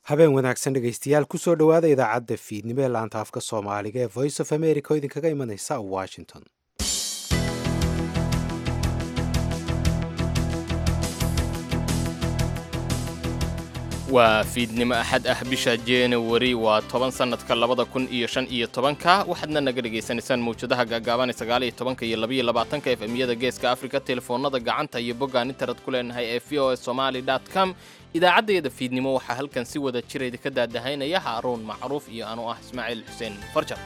habeen wanaagsan dhegaystayaal kusoo dhowaada idaacadda fiidnimo ee laanta afka soomaaliga ee voice of america oo idinkaga imanaysa washington waa fiidnimo axad ah bisha januari waa toban sannadka labada kun iyo shan iyo tobanka waxaadna naga dhagaysanaysaan mawjadaha gaagaaban ee sagaal iyo tobanka iyo labaiyo labaatanka efemyada geeska afrika telefoonada gacanta iyo boggaan internet ku leenahay ee v o s somali dot com idaacaddayada fiidnimo waxaa halkan si wada jirayda ka daadahaynaya haaruun macruuf iyo anuu ah ismaaciil xuseen farjar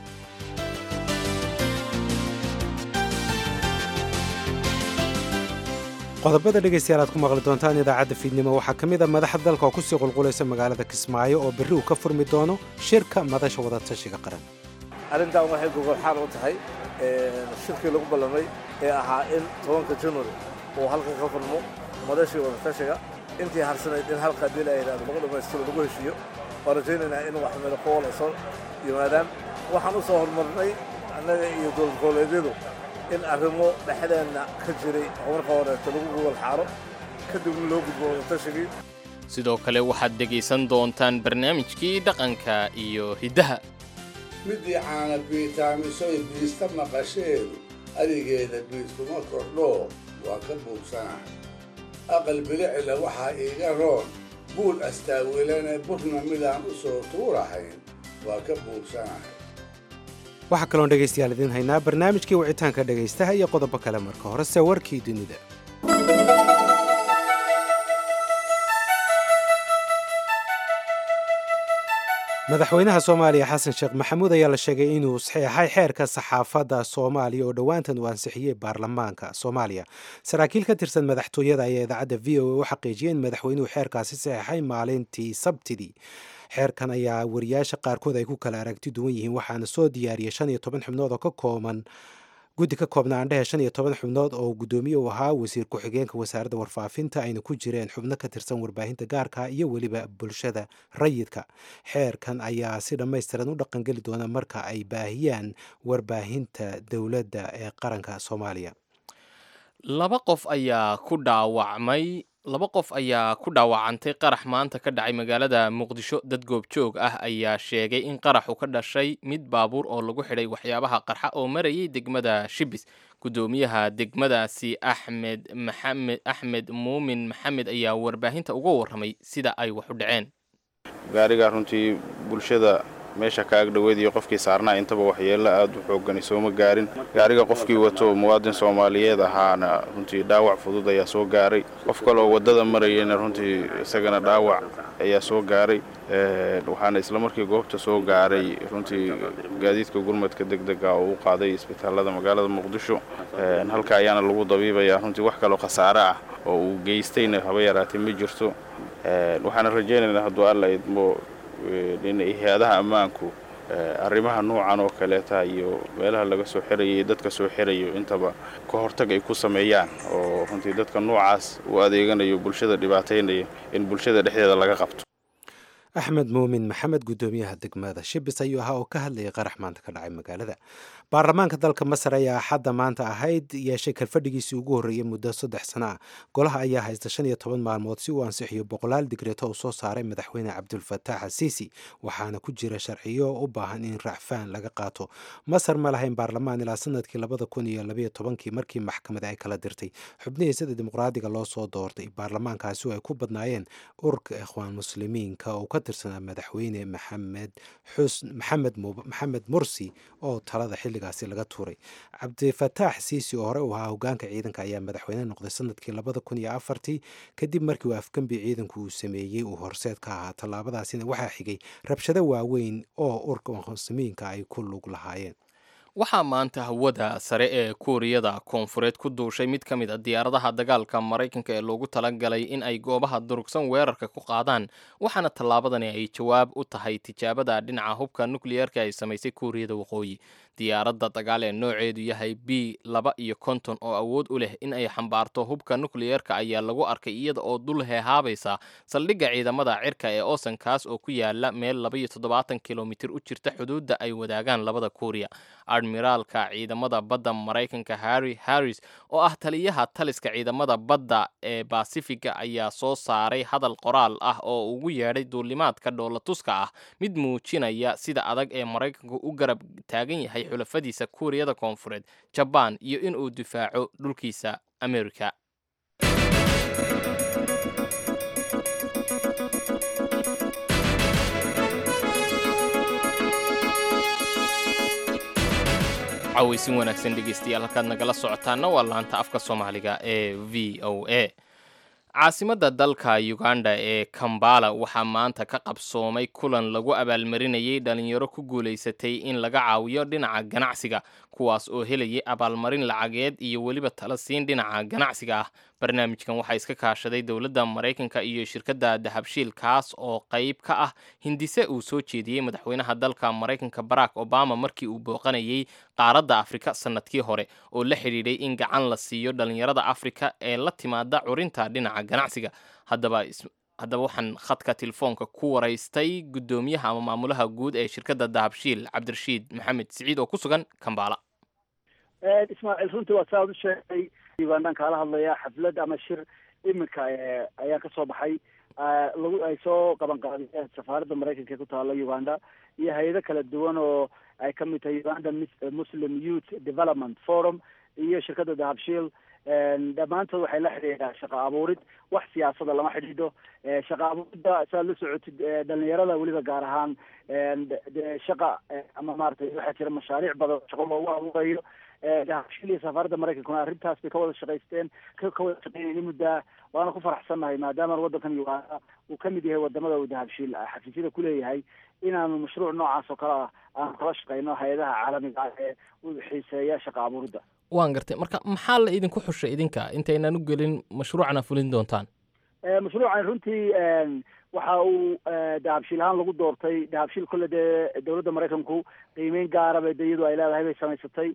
qodobada dhegaystayaal aad ku maqli doontaan idaacadda fiidnimo waxaa ka mid a madaxa dalka oo kusii qulqulaysa magaalada kismaayo oo berri uu ka furmi doono shirka madasha wadatashiga qaran arrintan waxay gogolxaan u tahay shirkii lagu ballamay ee ahaa in tobanka january uu halkan ka furmo madashii wadatashiga intii harsanayd in halka haddii la yidhahdo lagu dhammaystiro lagu heshiiyo waan rajaynaynaa in wax meel ku wala soo yimaadaan waxaan u soo horumarnay annaga iyo dowlad goboleedyadu in arrimo dhexdeenna ka jiray marka horeeto lagu gogol xaaro kadibna loo gudbo wadatashigii sidoo kale waxaad dhegaysan doontaan barnaamijkii dhaqanka iyo hiddaha midii caana biitaamisoy biista maqasheedu adigeeda biiskuma kordho waa ka buugsanahay aqal bilicila waxaa iiga roon buul astaawilane burna midaan u soo tuurahayn waa ka buugsanahay waxaa kaloon dhegaystayaal idiin haynaa barnaamijkii wicitaanka dhegaystaha iyo qodobo kale marka horese warkii dunida madaxweynaha soomaaliya xasan sheekh maxamuud ayaa la sheegay inuu saxeexay xeerka saxaafadda soomaaliya oo dhowaantan uu ansixiyey baarlamaanka soomaaliya saraakiil ka tirsan madaxtooyada ayaa idaacadda v o a u xaqiijiyay in madaxweynuhu xeerkaasi saxeexay maalintii sabtidii xeerkan ayaa wariyaasha qaarkood ay ku kala aragti duwan yihiin waxaana soo diyaariyey shan iyo toban xubnood oo ka kooban guddi ka koobna aandhehe shan iyo toban xubnood oo guddoomiye u ahaa wasiir ku-xigeenka wasaaradda warfaafinta ayna ku jireen xubno ka tirsan warbaahinta gaarka iyo weliba bulshada rayidka xeerkan ayaa si dhammaystiran u dhaqangeli doona marka ay baahiyaan warbaahinta dowladda ee qaranka soomaaliya laba qof ayaa ku dhaawacmay laba qof ayaa ku dhaawacantay qarax maanta ka dhacay magaalada muqdisho dad goobjoog ah ayaa sheegay in qaraxu ka dhashay mid baabuur oo lagu xidhay waxyaabaha qarxa oo marayay degmada shibis guddoomiyaha degmadaasi axmed maxamed axmed muumin maxamed ayaa warbaahinta uga warramay sida ay wax u dhaceen gaarigaa runtii bulshada meesha ka agdhoweed iyo qofkii saarnaa intaba waxyeello aad u xoogani sooma gaarin gaariga qofkii wato muwaadin soomaaliyeed ahaana runtii dhaawac fudud ayaa soo gaaray qof kaleoo waddada marayana runtii isagana dhaawac ayaa soo gaaray waxaana isla markii goobta soo gaaray runtii gaadiidka gurmadka deg dega oo u qaaday isbitaalada magaalada muqdisho halka ayaana lagu dabiibayaa runtii wax kaloo khasaare ah oo uu geystayna haba yaraatay ma jirto waxaana rajaynaynaa hadduu alla idmo in hay-adaha ammaanku arrimaha noocan oo kaleeta iyo meelaha laga soo xirayo iyo dadka soo xirayo intaba ka hortag ay ku sameeyaan oo runtii dadka noocaas u adeeganayo bulshada dhibaataynaya in bulshada dhexdeeda laga qabto axmed muumin maxamed guddoomiyaha degmada shibis ayuu ahaa oo ka hadlayay qarax maanta ka dhacay magaalada baarlamaanka dalka masar ayaa axadda maanta ahayd yeeshay kalfadhigiisii ugu horreeyey muddo saddex sano ah golaha ayaa haysta shan iyo toban maalmood si uu ansixiyo boqolaal digreeto uu soo saaray madaxweyne cabdulfataax asiisi waxaana ku jira sharciyo u baahan in racfaan laga qaato masar ma lahayn baarlamaan ilaa sanadkii labada kun iyo labayo tobankii markii maxkamada ay kala dirtay xubnihii sida dimuqraadiga loo soo doortay baarlamaankaasi oo ay ku badnaayeen ururka ikhwaan muslimiinka oo ka tirsanaa madaxweyne maxamed xus maxamed maxamed mursi oo talada xilligaasi laga tuuray cabdifataax siisi oo hore u ahaa hogaanka ciidanka ayaa madaxweyne noqday sanadkii labada kun iyo afartii kadib markii uu afgembi ciidanku uu sameeyey uu horseed ka ahaa tallaabadaasina waxaa xigay rabshado waaweyn oo ururka muslimiinka ay ku lug lahaayeen waxaa maanta hawada sare ee kuuriyada koonfureed ku duushay mid ka mid a diyaaradaha dagaalka maraykanka ee loogu talagalay in ay goobaha durugsan weerarka ku qaadaan waxaana tallaabadani ay jawaab u tahay tijaabada dhinaca hubka nukliyeerka ay samaysay kuuriyada waqooyi diyaaradda dagaal ee nooceedu yahay b laba iyo konton oo awood u leh in ay xambaarto hubka nukliyeerka ayaa lagu arkay iyada oo dul heehaabaysa saldhigga ciidamada cirka ee oosankaas oo ku yaala meel laba iyo toddobaatan kilomitir u jirta xuduudda ay wadaagaan labada kuuriya admiraalka ciidamada badda maraykanka harry harris oo ah taliyaha taliska ciidamada badda ee basifiga ayaa soo saaray hadal qoraal ah oo ugu yeedhay duulimaadka dhoolatuska ah mid muujinaya sida adag ee maraykanku u garab taagan yahay xulafadiisa kuuriyada koonfureed jabaan iyo inuu difaaco dhulkiisa amerika cawaysin wanaagsan dhegeystayaal halkaad nagala socotaana waa laanta afka soomaaliga ee v o a caasimadda dalka uganda ee kambala waxaa maanta ka qabsoomay kulan lagu abaalmarinayay dhalinyaro ku guulaysatay in laga caawiyo dhinaca ganacsiga kuwaas oo helayay abaalmarin lacageed iyo weliba tala siin dhinaca ganacsiga ah barnaamijkan waxaa iska kaashaday dowladda maraykanka iyo shirkadda dahabshiil kaas oo qayb ka ah hindise uu soo jeediyey madaxweynaha dalka maraykanka barack obama markii uu booqanayay qaaradda afrika sannadkii hore oo la xidhiidhay in gacan la siiyo dhalinyarada afrika ee la timaada curinta dhinaca ganacsiga haddaba haddaba waxaan khadka telefoonka ku waraystay guddoomiyaha ama maamulaha guud ee shirkadda dahabshiil cabdirashiid maxamed siciid oo ku sugan kambala ismaaciil runtii waa saa ad u sheegay ugandaan kaala hadlaya xaflad ama shir iminka ayaa ka soo baxay lagu ay soo qaban qaadiyeen safaaradda maraykanka ee ku taala uganda iyo hay-ado kala duwan oo ay ka mid tahay uganda muslim youth development forum iyo shirkadda dahabshiil dhammaantood waxay la xidhiidhaa shaqa abuurid wax siyaasada lama xidhiidho shaqa abuuridda saad la socotid dhalinyarada weliba gaar ahaan shaqa ama maratay waxaa jira mashaariic badan shaqo loogu abuurayo dahabshiil iyo safaaradda maraykankuna arrintaas bay ka wada shaqaysteen ka wada shaqeynayni muddaa waana ku faraxsannahay maadaama waddankan uganda uu ka mid yahay wadamada uu dahabshiil xafiisyada kuleeyahay inaanu mashruuc noocaas oo kale ah aanu kala shaqeyno hay-adaha caalamiga ah ee u xiiseeya shaqa abuuridda waan gartay marka maxaa la idinku xushay idinka intaynaan u gelin mashruucana fulin doontaan mashruucan runtii waxa uu dahabshiil ahaan lagu doortay dahabshiil kolle dee dowladda maraykanku qiimeyn gaara bay de iyadu ay leedahay bay samaysatay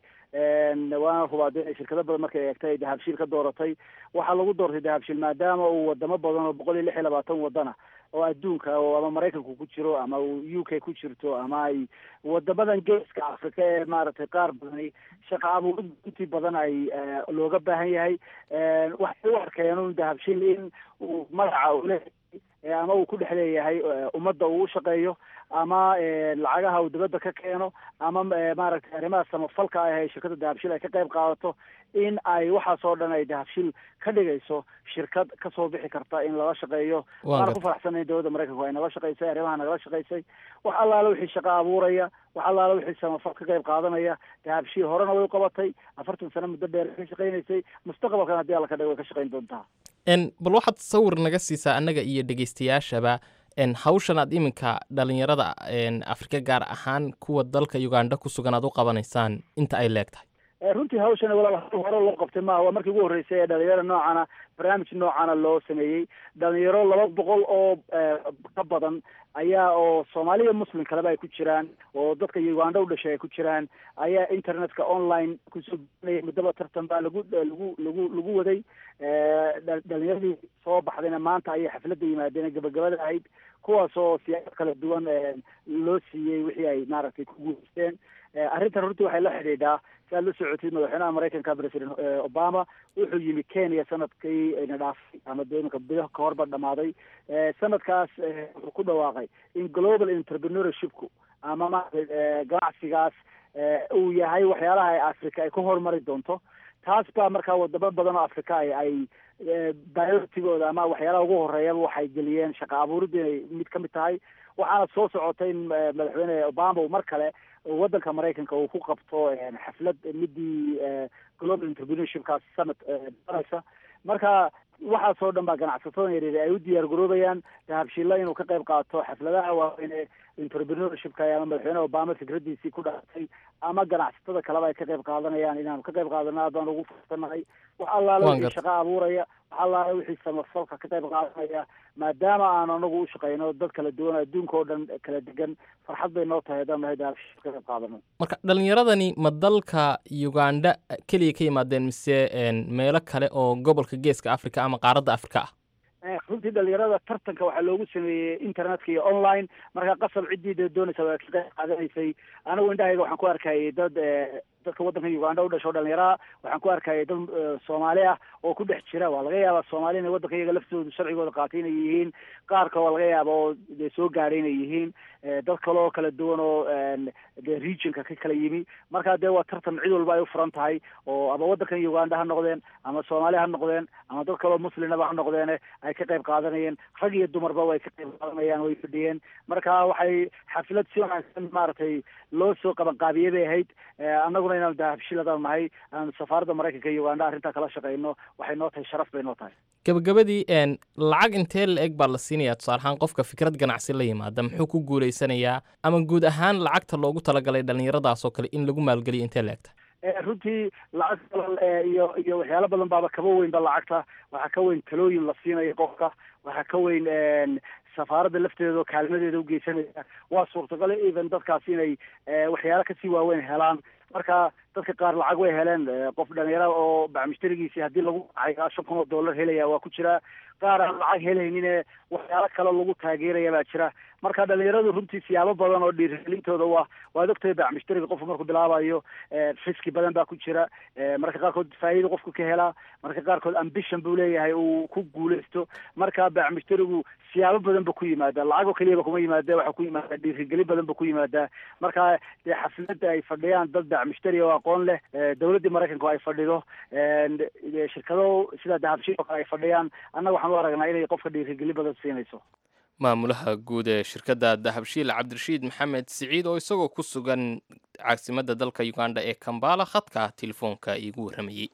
waana hubaa de shirkado badan markay eegtay ay dahabshiil ka dooratay waxaa lagu doortay dahabshiil maadaama uu wadamo badan oo boqol iyo lix iyo labaatan wadana oo adduunka oo ama maraykanku ku jiro ama u k ku jirto ama ay wadamadan geeska afrika ee maaragtay qaar badani shaqa abuurid intii badan ay looga baahan yahay waxay u arkeen un dahabshiil in uu magaca ule ama uu ku dhex leeyahay ummadda uu u shaqeeyo ama lacagaha uu dibadda ka keeno ama maaragtay arrimaha samafalka ah ee shirkadda dahabshiil ay ka qayb qaadato in ay waxaas oo dhan ay dahabshiil ka dhigayso shirkad kasoo bixi karta in lala shaqeeyo waana ku faraxsanay dowladda maraykanku ay nala shaqaysay arrimaha nagala shaqaysay wax allaale wixii shaqa abuuraya wax allaale wixii samafal ka qayb qaadanaya dahabshiil horena way u qabatay afartan sano muddo dheer ka shaqaynaysay mustaqbalkan haddii alla ka dhigo way ka shaqayn doontaa bal waxaad sawir naga siisaa annaga iyo dhegeystayaashaba hawshan aad iminka dhalinyarada afrika gaar ahaan kuwa dalka uganda ku sugan aad u qabanaysaan inta ay leeg tahay runtii hawshan walaal hore loo qabtay maaha waa markii ugu horreysay ee dhalinyaro noocana barnaamij noocana loo sameeyey dhalinyaro laba boqol oo ka badan ayaa oo soomaaliya muslim kaleba ay ku jiraan oo dadka uganda u dhashay ay ku jiraan ayaa internetka online kusoo gudanaya muddaba tartan baa lagu lagu lagu lagu waday dhalinyaradii soo baxdayna maanta ayay xafladda yimaadeen gabagabada ahayd kuwaas oo siyaasad kala duwan loo siiyey wixii ay maaragtay ku guuleysteen arrintan runtii waxay la xidhiidhaa si aad la socotid madaxweynaha maraykanka president obama wuxuu yimi kenya sanadkii ina dhaafay ama dooninka bido ka horba dhamaaday sanadkaas wuxuu ku dhawaaqay in global entrepreneurshipku ama maaragtay ganacsigaas uu yahay waxyaalaha ay africa ay ku horumari doonto taas baa markaa wadamo badan oo africa ay ay biortigooda ama waxyaalaha ugu horeeyaba waxay geliyeen shaqa abuuridda inay mid ka mid tahay waxaana soo socotay in madaxweyne obama uu mar kale waddanka maraykanka uu ku qabto xaflad midii global entrepreneurshipkaas sanad baraysa marka waxaasoo dhan baa ganacsatada yaryar ay u diyaar garoobayaan dahabshiilla inuu ka qayb qaato xafladaha waaweyn entrepreneurshipka ama madaxweyne obama fikradiisii ku dhaatay ama ganacsatada kaleba ay ka qayb qaadanayaan inaanu ka qayb qaadano aad baan ugu farsanahay wax allaala wixii shaqa abuuraya allaala wixii samafalka ka qayb qaadanaya maadaama aan anagu u shaqeyno dad kala duwan adduunka oo dhan kala degan farxad bay noo tahay haddaan nahay dahabshiil ka qayb qaadano marka dhalinyaradani ma dalka uganda keliya ka yimaadeen mise meelo kale oo gobolka geeska africa ama qaaradda africa ah runtii dhalinyarada tartanka waxaa loogu sameeyey internetka iyo online marka qasab ciddii dee doonaysa waa ka qayb qaadanaysay anigu indhahayga waxaan ku arkayay dad dadka waddanka uganda u dhasho dhalinyaraha waxaan ku arkayay dad soomaali ah oo ku dhex jira waa laga yaabaa soomaali inay waddanka iyaga laftoodu sharcigooda qaatay inay yihiin qaarka waa laga yaaba oo dee soo gaadhay inay yihiin dad kale oo kala duwan oo dee regionka ka kala yimi marka dee waa tartan cid walba ay u furan tahay oo ama waddankan uganda ha noqdeen ama soomaali ha noqdeen ama dad kaleoo muslimaba ha noqdeene ay ka qayb qaadanayeen rag iyo dumarba way ka qayb qaadanayaan way fadhiyeen marka waxay xaflad si wanaagsan maaragtay loo soo qabanqaabiyey bay ahayd annaguna inaan dahabshiladaan nahay aan safaaradda maraykanka iyo uganda arrintaa kala shaqeyno waxay noo tahay sharaf bay noo tahay gabagabadii lacag intee la eg baa la siinayaa tusaale ahaan qofka fikrad ganacsi la yimaada muxuu ku guulaysanayaa ama guud ahaan lacagta loogu talagalay dhallinyaradaas oo kale in lagu maalgeliyo intee la egta runtii lacag kale iyo iyo waxyaalo badan baaba kaba weynba lacagta waxaa ka weyn talooyin la siinayo qofka waxaa ka weyn safaaradda lafteeda oo kaalmadeeda ugeysanaya waa suurtagal even dadkaasi inay waxyaalo kasii waaweyn helaan marka dadka qaar lacag way heleen qof dhalinyara oo bacmushtarigiisii haddii lagu dhacay shan kun oo dollar helaya waa ku jira qaar aan lacag helaynine waxyaalo kale lagu taageeraya baa jira marka dhalinyaradu runtii siyaabo badan oo dhiirigelintooda waa waad ogtahay bacmushtariga qofku markuu bilaabayo fiski badan baa ku jira marka qaarkood faa'iida qofku ka helaa marka qaarkood ambition buu leeyahay uu ku guulaysto marka bacmushtarigu siyaabo badan ba ku yimaada lacagoo keliyaba kuma yimaada waxaa ku yimaada dhiirigelin badan ba ku yimaada marka dee xafladda ay fadhiyaan dad bacmushtari oo aqoon leh dowladdii maraykanka ay fadhido shirkado sida dahabshiil oo kale ay fadhiyaan annaga waxaan u aragnaa inay qofka dhiirigelin badan siinayso maamulaha guud ee shirkadda dahabshiil cabdirashiid maxamed siciid oo isagoo ku sugan caasimadda dalka uganda ee kambala khadka telefoonka iigu warramayey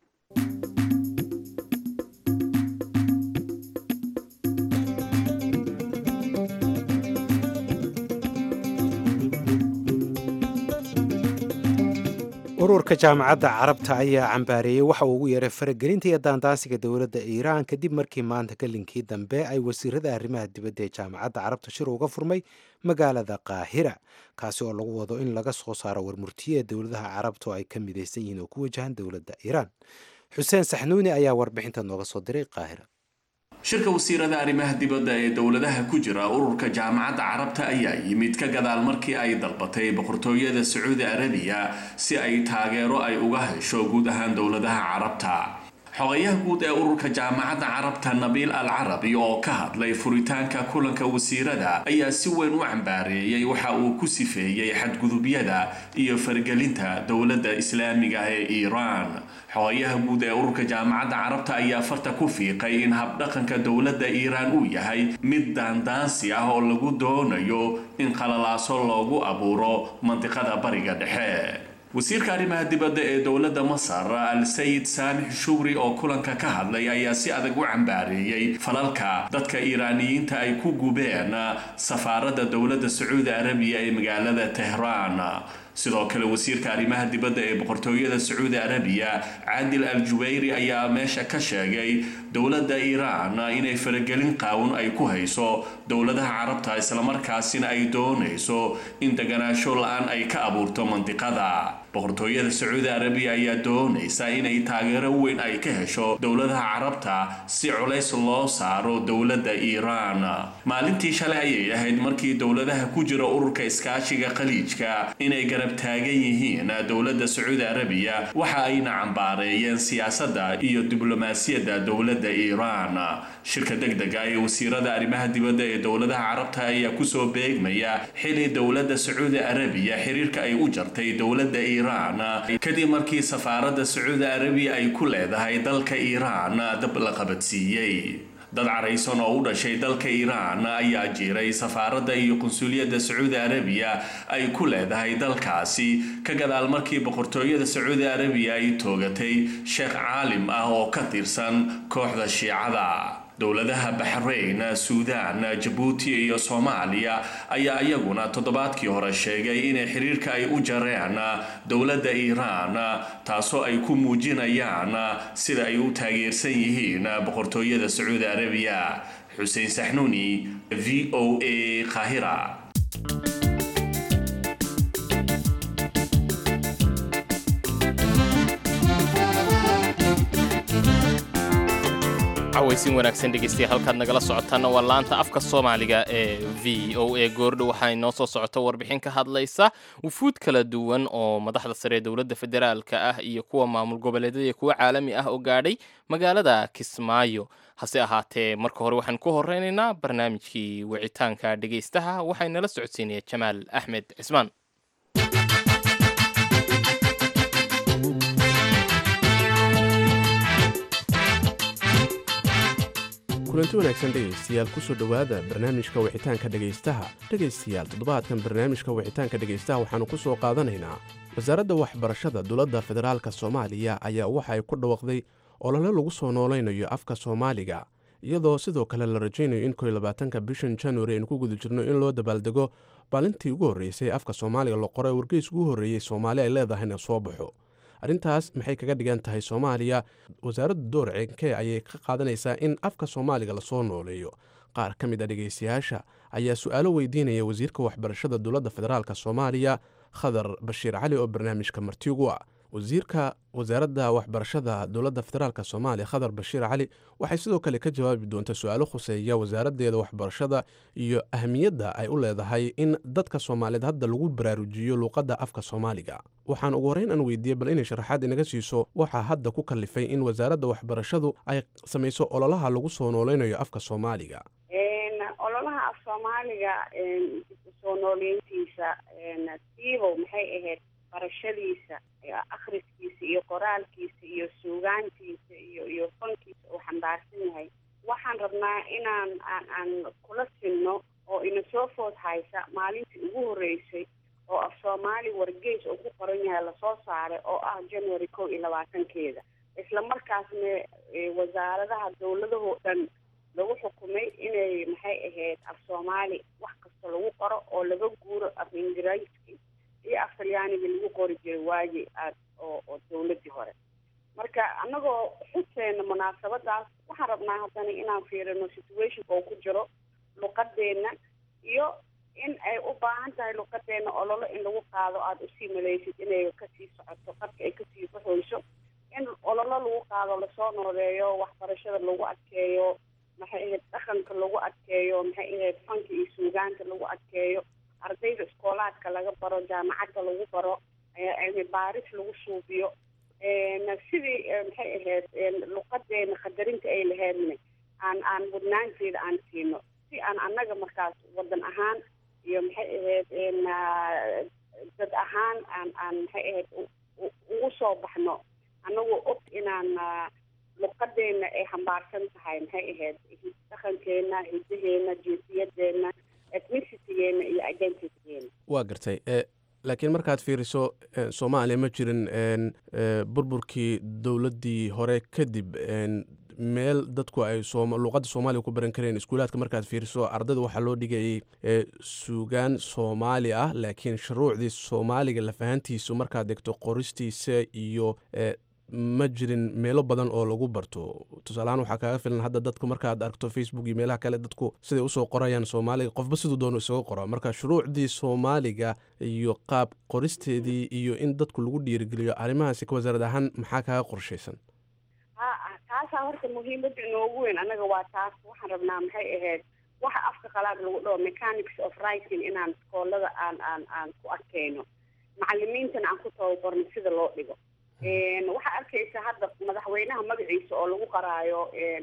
ururka jaamacadda carabta ayaa cambaareeyey waxa uu ugu yeeray faragelinta iyo daandaansiga dowladda iiraan kadib markii maanta galinkii dambe ay wasiirada arrimaha dibadda ee jaamacadda carabta shir uga furmay magaalada qaahira kaasi oo lagu wado in laga soo saaro warmurtiye ee dowladaha carabta oo ay ka midaysan yihiin oo ku wajahan dowladda iiraan xuseen saxnuuni ayaa warbixinta nooga soo diray qaahira shirka wasiirada arrimaha dibadda ee dowladaha ku jira ururka jaamacadda carabta ayaa yimid ka gadaal markii ay dalbatay boqortooyada sacuudi arabiya si ay taageero ay uga hesho guud ahaan dowladaha carabta xogayaha guud ee ururka jaamacadda carabta nabiil al carabi oo ka hadlay furitaanka kulanka wasiirada ayaa si weyn u cambaareeyey waxa uu ku sifeeyey xadgudubyada iyo fargelinta dowladda islaamiga ee iiraan xogayaha guud ee ururka jaamacadda carabta ayaa farta ku fiiqay in habdhaqanka dowladda iiraan uu yahay mid daandaansi ah oo lagu doonayo in qalalaaso loogu abuuro mandiqada bariga dhexe wasiirka arrimaha dibadda ee dowladda masar al sayid saamix shugri oo kulanka ka hadlay ayaa si adag u cambaareeyey falalka dadka iiraaniyiinta ay ku gubeen safaaradda dowladda sacuudi arabiya ee magaalada tehraan sidoo kale wasiirka arrimaha dibadda ee boqortooyada sacuudi arabiya caadil al jubayri ayaa meesha ka sheegay dowladda iiraan inay faragelin qaawun ay ku hayso dowladaha carabta islamarkaasina ay doonayso in deganaasho la-aan ay ka abuurto mandiqada boqortooyada sacuudi arabiya ayaa doonaysa inay taageero weyn ay ka hesho dowladaha carabta si culays loo saaro dowladda iiraan maalintii shalay ayay ahayd markii dowladaha ku jira ururka iskaashiga khaliijka inay garab taagan yihiin dowladda sacuudi arabiya waxa ayna cambaareeyeen siyaasadda iyo diblomaasiyadda dowladda iiraan shirka degdega ee wasiirada arrimaha dibadda ee dowladaha carabta ayaa kusoo beegmaya xili dowladda sacuudi arabiya xiriirka ay u jartay dowladda iiraan kadib markii safaaradda sacuudi arabiya ay ku leedahay dalka iiraan dab la qabadsiiyey dad caraysan oo u dhashay dalka iiraan ayaa jiray safaaradda iyo qunsuliyadda sacuudi arabiya ay ku leedahay dalkaasi ka gadaal markii boqortooyada sacuudi arabiya ay toogatay sheekh caalim ah oo ka tirsan kooxda shiicada dowladaha baxrayn suudaan jabuuti iyo soomaaliya ayaa iyaguna toddobaadkii hore sheegay inay xiriirka ay u jareen dowladda iiraan taasoo ay ku muujinayaan sida ay u taageersan yihiin boqortooyada sacuudi arabiya xuseen saxnuuni v o a qaahira cawaysin wanaagsan dhegeystayaal halkaad nagala socotaana waa laanta afka soomaaliga ee v o a goordho waxaa inoo soo socota warbixin ka hadlaysa wufuud kala duwan oo madaxda sare ee dowladda federaalka ah iyo kuwa maamul goboleedyada iyo kuwa caalami ah oo gaadhay magaalada kismaayo hase ahaatee marka hore waxaan ku horeynaynaa barnaamijkii wicitaanka dhegeystaha waxaa inala socodsiinaya jamaal axmed cismaan kulanti wanaagsan dhegaystayaal kusoo dhowaada barnaamijka wixitaanka dhegaystaha dhegaystayaal toddobaadkan barnaamijka wixitaanka dhegaystaha waxaannu ku soo qaadanaynaa wasaaradda waxbarashada dowladda federaalka soomaaliya ayaa waxa ay ku dhawaqday olole lagu soo noolaynayo afka soomaaliga iyadoo sidoo kale la rajaynayo in koy labaatanka bishan januari aynu ku guda jirno in loo dabaaldego baalintii ugu horreysay afka soomaaliga la qoray wargeys ugu horreeyey soomaali ay leedahayna soo baxo arrintaas maxay kaga dhigan tahay soomaaliya wasaaradda door cenkee ayay ka qaadanaysaa in afka soomaaliga lasoo nooleeyo qaar ka mid a dhegaystayaasha ayaa su-aalo weydiinaya wasiirka waxbarashada dowladda federaalk soomaaliya khadar bashiir cali oo barnaamijka marti ugu ah wasiirka wasaaradda waxbarashada dowladda federaalk soomaaliya khadar bashiir cali waxay sidoo kale ka jawaabi doontaa su-aalo khuseeya wasaaraddeeda waxbarashada iyo ahmiyadda ay u leedahay in dadka soomaaliyeed hadda lagu baraarujiyo luuqadda afka soomaaliga waxaan ugu horreyn aan weydiiyey bal inay sharaxaad inaga siiso waxaa hadda ku kallifay in wasaaradda waxbarashadu ay samayso ololaha lagu soo nooleynayo afka soomaaliga ololaha af soomaaliga soo nooleyntiisa siibow maxay ahayd barashadiisa akhriskiisa iyo qoraalkiisa iyo suugaantiisa iyo iyo fankiisa uu xambaarsan yahay waxaan rabnaa inaan aan aan kula sinno oo ina soo food haysa maalintii ugu horreysay oo af soomaali wargeys uu ku qoran yahay lasoo saaray oo ah january kow iyo labaatankeeda isla markaasna wasaaradaha dowladahoo dhan lagu xukumay inay maxay ahayd af soomaali wax kasta lagu qoro oo laga guuro af ingiriiski iyo af talyaaniga lagu qori jiray waagi aad oo oo dawladdii hore marka annagoo xuseena munaasabadaas waxaan rabnaa haddana inaan fiirino situationka uu ku jiro luqadeenna iyo in ay u baahan tahay luqadeenna ololo in lagu qaado aada usii malaysid inay kasii socoto qarka ay kasii baxoyso in ololo lagu qaado lasoo nooleeyo waxbarashada lagu adkeeyo maxay ahayd dhaqanka lagu adkeeyo maxay ahayd fanka iyo suugaanta lagu adkeeyo ardayda iskoolaadka laga baro jaamacadda lagu baro cilmi baaris lagu suubiyo sidii maxay ahayd luqadeena qadarinta ay laheedna aan aan mudnaanteeda aan siino si aan annaga markaas wadan ahaan iyo maxay ahayd dad ahaan aan aan maxay ahayd ugu soo baxno annagoo og inaan luqadeena ay xambaarsan tahay maxay ahayd dhaqankeena hidaheena jinsiyadeenna ethnicitygeenna iyo identitygeena waa gartay laakiin markaad fiiriso soomaaliya ma jirin burburkii dowladdii hore kadib meel dadku ay luuqadda soomaaliya ku baran kareen iskuulaadka markaad fiiriso ardayda waxaa loo dhigayay suugaan soomaali ah laakiin shuruucdii soomaaliga lafahantiisu markaad degto qoristiisa iyo ma jirin meelo badan oo lagu barto tusaalehaan waxaa kaaga filan hadda dadku markaad aragto facebook iyo meelaha kale dadku siday usoo qorayaan soomaaliga qofba siduu doono isaga qora marka shuruucdii soomaaliga iyo qaab qoristeedii iyo in dadku lagu dhiirigeliyo arrimahaasi ka wasaarad ahaan maxaa kaaga qorshaysan ha taasaa horta muhiimada inoogu weyn annaga waa taas waxaan rabnaa maxay ahayd waxa afka qalaad lagu dhaho mechanics of writing inaan iskoolada aan aan aan ku arkayno macalimiintana aan ku tababarno sida loo dhigo waxaa arkaysa hadda madaxweynaha magaciisa oo lagu qaraayo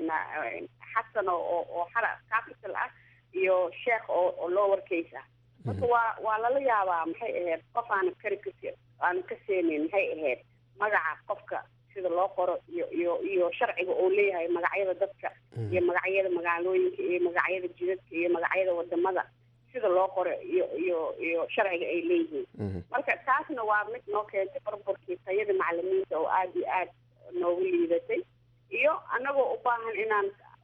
xasan oo oo xara capital ah iyo sheekh oo oo lower case ah marka waa waa lala yaabaa maxay ahayd qof aana kari kas aana ka seenayn maxay ahayd magaca qofka sida loo qoro iyo iyo iyo sharciga oo leeyahay magacyada dadka iyo magacyada magaalooyinka iyo magacyada jidadka iyo magacyada wadamada sida loo qoro iyo iyo iyo sharciga ay leeyihiin marka taasna waa mid noo keentay barbarkii tayada macalimiinta oo aada iyo aad noogu liidatay iyo annagoo u baahan inaan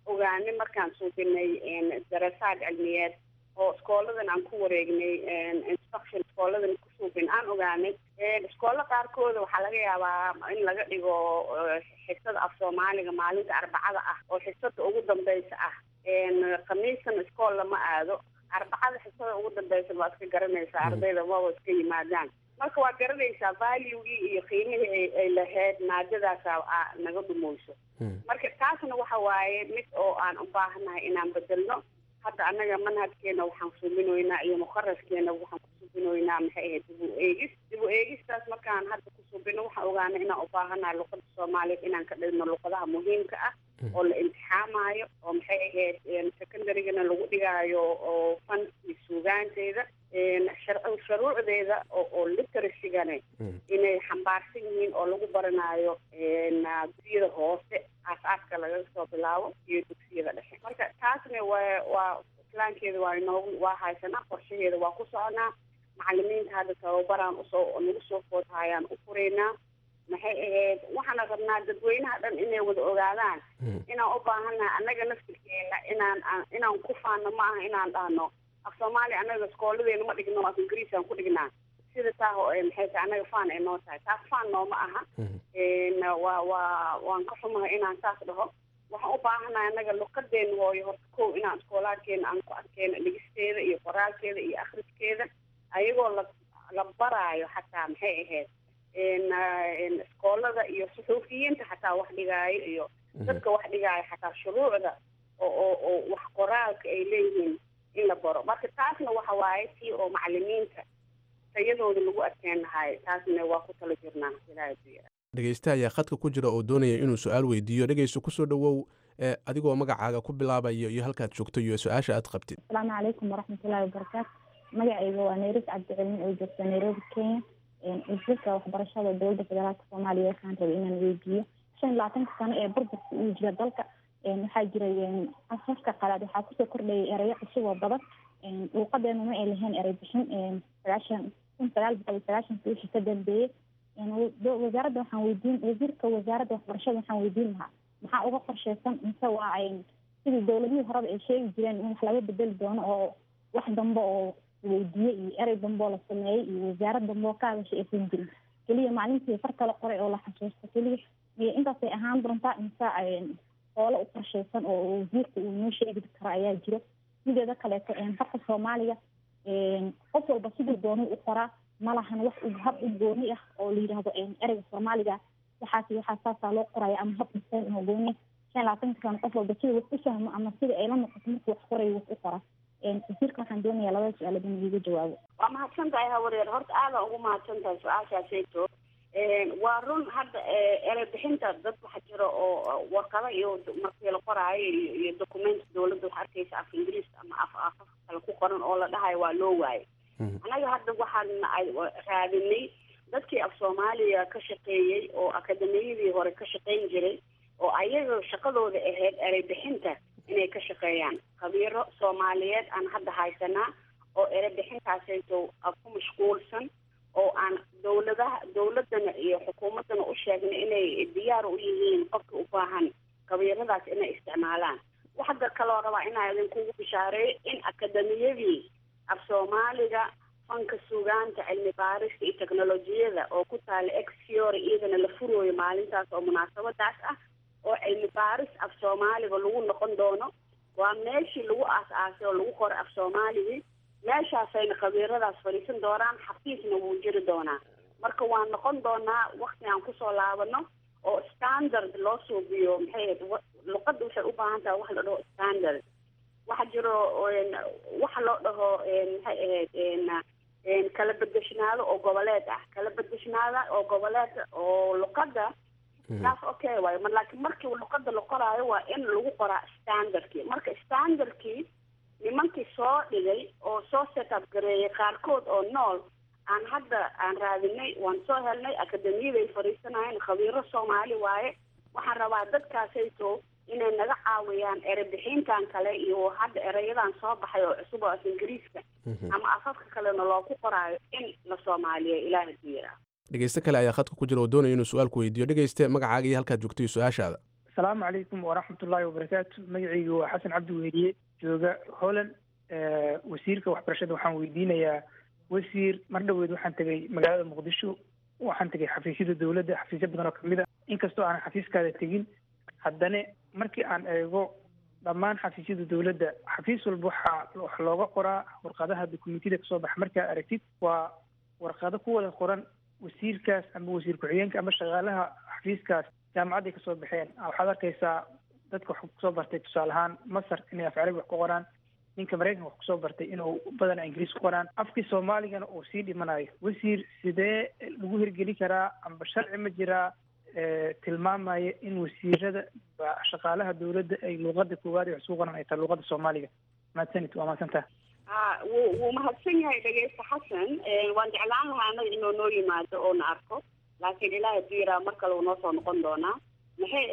ogaanay markaan suubinay darasaad cilmiyeed oo iskooladan aan ku wareegnay instruction iskooladan ku suubin aan ogaanay iskoolla qaarkooda waxaa laga yaabaa in laga dhigo xisada af soomaaliga maalinta arbacada ah oo xisada ugu dambeysa ah khamiiskan iskool lama aado arbacada xisada ugu dambeysa baa iska garanaysaa ardayda maba iska yimaadaan marka waa garanaysaa valuegii iyo qiimihii ay lahayd maadadaasa naga dhumeyso marka taasna waxa waaye mid oo aan u baahanahay inaan bedelno hadda annaga manhajkeena waxaan subinoynaa iyo mukaraskeena waxaan ku subinoynaa maxay ahayd dib u eegis dib u eegistaas markaan hadda ku subino waxaan ogaanay inaan u baahanahay luqada soomaaliyeed inaan ka dhigno luqadaha muhiimka ah oo la imtixaamayo oo maxay ahayd secondarygana lagu dhigaayo oo fankii suugaanteeda sharuucdeeda oo literasigana inay xambaarsan yihiin oo lagu baranayo dugsiyada hoose aas-aaska laga soo bilaabo iyo dugsiyada dhexe marka taasna waa waa islaankeeda waa inoogu waa haysanaa qorshaheeda waa ku soconaa macalimiinta hadda tababaraan usoo nagu soo foodhayaan u furaynaa maxay ahayd waxaana rabnaa dadweynaha dhan inay wada ogaadaan inaan u baahannahay annaga naftirkeena inaan inaan ku faano ma aha inaan dhahno af soomaaliya annaga iskooladeena ma dhigno af ingiriisaan ku dhignaa sida taa maxay tahay annaga faan ay noo tahay taas faan nooma aha waa waa waan ka xumahay inaan saas dhaho waxaan u baahanahay annaga luqadeena hooyo horta kow inaan iskoolaadkeena aan ku arkeyno dhigisteeda iyo qoraalkeeda iyo akhriskeeda ayagoo la la baraayo xataa maxay ahayd iskoolada iyo suxuufiyiinta xataa wax dhigaayo iyo dadka wax dhigaayo xataa shuruucda oo oo oo wax qoraalka ay leeyihiin in la baro marka taasna waxa waaye tii oo macalimiinta tayadooda lagu adkeen lahaay taasna waa ku tala jirnaa ilaahay ku yara dhegeysta ayaa khadka ku jira oo doonaya inuu su-aal weydiiyo dhegeyso kusoo dhowow adigoo magacaaga ku bilaabayo iyo halkaad joogto iyo su-aasha aad qabtid asalaamu calaykum waraxmatullahi wabarakaatu magacayga waa nairis cabdicilin oo joogta nairobi kenya wasiirka waxbarashada dowladda federaalka soomaaliya waxaan rabay inaan weydiiyo shan iyo labaatanka sano ee burburka uu jira dalka waxaa jiray afafka qalaad waxaa kusoo kordhayay erayo cusub oo badan luuqadeena ma ay lahayn erey bixin sagaashan kun sagaal boqol iyo sagaashanki wixii ka dambeeyey wasaaradda waxaan weydiin wasiirka wasaaradda waxbarashada waxaan weydiin lahaa maxaa uga qorsheysan mise waa sidii dowladihii horeba ay sheegi jireen in wax laga bedeli doono oo wax dambe oo weydiiye iyo erey dambe oo la sameeyey iyo wasaarad dambe oo ka hadashay aysan jirin keliya maalintii far kala qoray oo la xasuusto keliya iyo intaasay ahaan doontaa mise hoole u qorsheysan oo wasiirka uu noo sheegi karo ayaa jiro mideeda kaleeto farka soomaaliga qof walba siduu doonay u qoraa malahan wax hab u gooni ah oo la yidhaahdo ereyga soomaaliga waxaas waxaa saasaa loo qoraya ama hab dhisan oo gooni shan labaatanka sano qof walba sida wax u fahmo ama sida ay la noqoto markuu wax qorayo wax u qora wasiirka waxaan doonayaa labada su-aalood in iiga jawaabo waa mahadsan tahay hawareer horta aada ugu mahadsan tahay su-aashaasayto waa run hadda erey bixinta dad waxa jira oo warqado iyo markii la qoraayo iyo document dowladda wax arkaysa af ingiriiska ama af afafka kale ku qoran oo la dhahayo waa loo waayo annaga hadda waxaan raadinay dadkii af soomaaliya ka shaqeeyey oo akademiyadii hore ka shaqeyn jiray oo ayaga shaqadooda ahayd erey bixinta inay ka shaqeeyaan khabiiro soomaaliyeed aan hadda haysanaa oo erey bixintaasayto ku mashquulsan oo aan dowladaha dowladana iyo xukuumaddana u sheegnay inay diyaar u yihiin qofka u baahan khabiiradaas inay isticmaalaan waxda kaloo rabaa inaa idinkugu bishaareeyo in akademiyadii af soomaaliga fanka sugaanta cilmi baarista iyo teknolojiyada oo ku taala exfiore iyadana la furooyo maalintaas oo munaasabadaas ah oo cilmi baaris af soomaaliga lagu noqon doono waa meeshii lagu aas-aasay oo lagu qoray af soomaaligii meeshaasayna khabiiradaas fadhiisan doonaan xafiisna wuu jiri doonaa marka waan noqon doonaa wakti aan kusoo laabano oo standard loo suubiyo maxay ahayd luqadda waxay u baahan tahay wax la dhaho standard waxa jiro waxa loo dhaho maxay ahayd kala bedeshnaado oo goboleed ah kala bedeshnaada oo goboleed oo luqadda taas okay waayo ma laakiin markii luqadda la qoraayo waa in lagu qoraa standardkii marka standardkii nimankii soo dhigay oo soo set up gareeyay qaarkood oo nool aan hadda aan raadinay waan soo helnay akademiyaday fadhiisanayeen khabiiro soomaali waaye waxaan rabaa dadkaasayto inay naga caawiyaan erebixintan kale iyo hadda ereyadan soo baxay oo cusub oo af ingiriiska ama afafka kalena looku qoraayo in la soomaaliya ilaaha diira dhegeyste kale ayaa khadka ku jira oo doonaya inuu su-aalku weydiiyo dhegeyste magacaaga iyo halkaad joogto iyo su-aashaada asalaamu calaykum waraxmatullaahi wabarakaatu magacaygu waa xasan cabdi weheliye jooga holland wasiirka waxbarashada waxaan weydiinayaa wasiir mar dhoweed waxaan tegay magaalada muqdisho waxaan tegay xafiisyada dowladda xafiisyo badan oo kamid a inkastoo aanan xafiiskaada tegin haddana markii aan eego dhammaan xafiisyada dowladda xafiis walba waxaa wax looga qoraa warqadaha dukumentiyada kasoo baxa markaa aragtid waa warqado ku wada qoran wasiirkaas ama wasiir ku-xigeenka ama shaqaalaha xafiiskaas jaamacadday kasoo baxeen waxaad arkaysaa dadka wax kusoo bartay tusaale ahaan masar inay af carabi wax ku qoraan ninka maraykanka wax kusoo bartay inuu badana ingiriis ku qoraan afkii soomaaligana uu sii dhimanayo wasiir sidee lagu hirgeli karaa amba sharci ma jiraa tilmaamaya in wasiirada shaqaalaha dowladda ay luuqada koowaad ay wax ku qoran ay tahay luuqada soomaaliga mahadsanid waa mahadsantaha a wuu wuu mahadsan yahay dhegeysta xasan waan jeclaan lahaa anaga inuu noo yimaado oo na arko laakiin ilaaha diiraa mar kale uu noo soo noqon doonaa maxay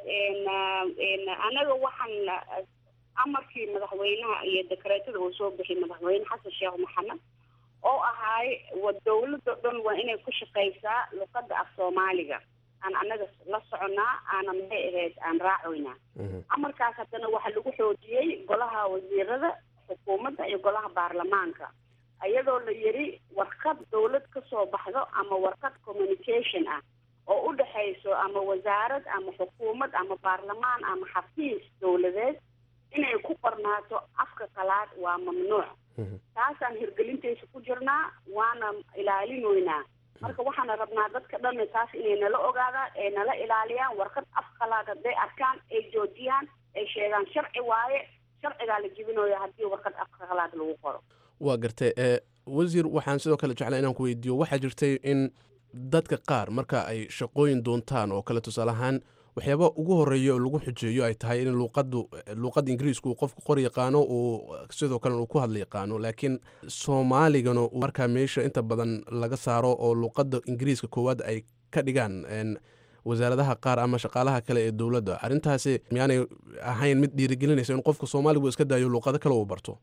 ahayd anaga waxaan amarkii madaxweynaha iyo dekreetada uu soo bixiyay madaxweyne xasan sheekh maxamed oo ahaay wa dawladda dhan waa inay ku shaqaysaa luqada af soomaaliga aan anaga la soconaa aana maxay ahayd aan raacoynaa amarkaas haddana waxaa lagu xoojiyey golaha wasiirada xukuumadda iyo golaha baarlamaanka iyadoo la yiri warqad dawlad kasoo baxdo ama warqad communication ah oo u dhexayso ama wasaarad ama xukuumad ama baarlamaan ama xafiis dawladeed inay ku qornaato afka qalaad waa mamnuuc taasaan hirgelintaysa ku jirnaa waana ilaalinoynaa marka waxaana rabnaa dadka dhan taas inay nala ogaadaan ay nala ilaaliyaan warqad af qalaad hadday arkaan ay joojiyaan ay sheegaan sharci waaye sharcigaa la jibinayo haddii warqad af qalaad lagu qoro waa gartay ee wasiir waxaan sidoo kale jeclaa inaan ku weydiiyo waxaa jirtay in dadka qaar marka ay shaqooyin doontaan oo kale tusaale ahaan waxyaaba ugu horeeya oo lagu xujeeyo ay tahay in luuqadu luuqadda ingiriisku uu qofku qor yaqaano uu sidoo kalena uu ku hadla yaqaano laakiin soomaaligana uu markaa meesha inta badan laga saaro oo luuqadda ingiriiska koowaad ay ka dhigaan wasaaradaha qaar ama shaqaalaha kale ee dowladda arrintaasi miyaanay ahayn mid dhiirigelinaysa in qofka soomaaligu iska daayo luuqado kale uu barto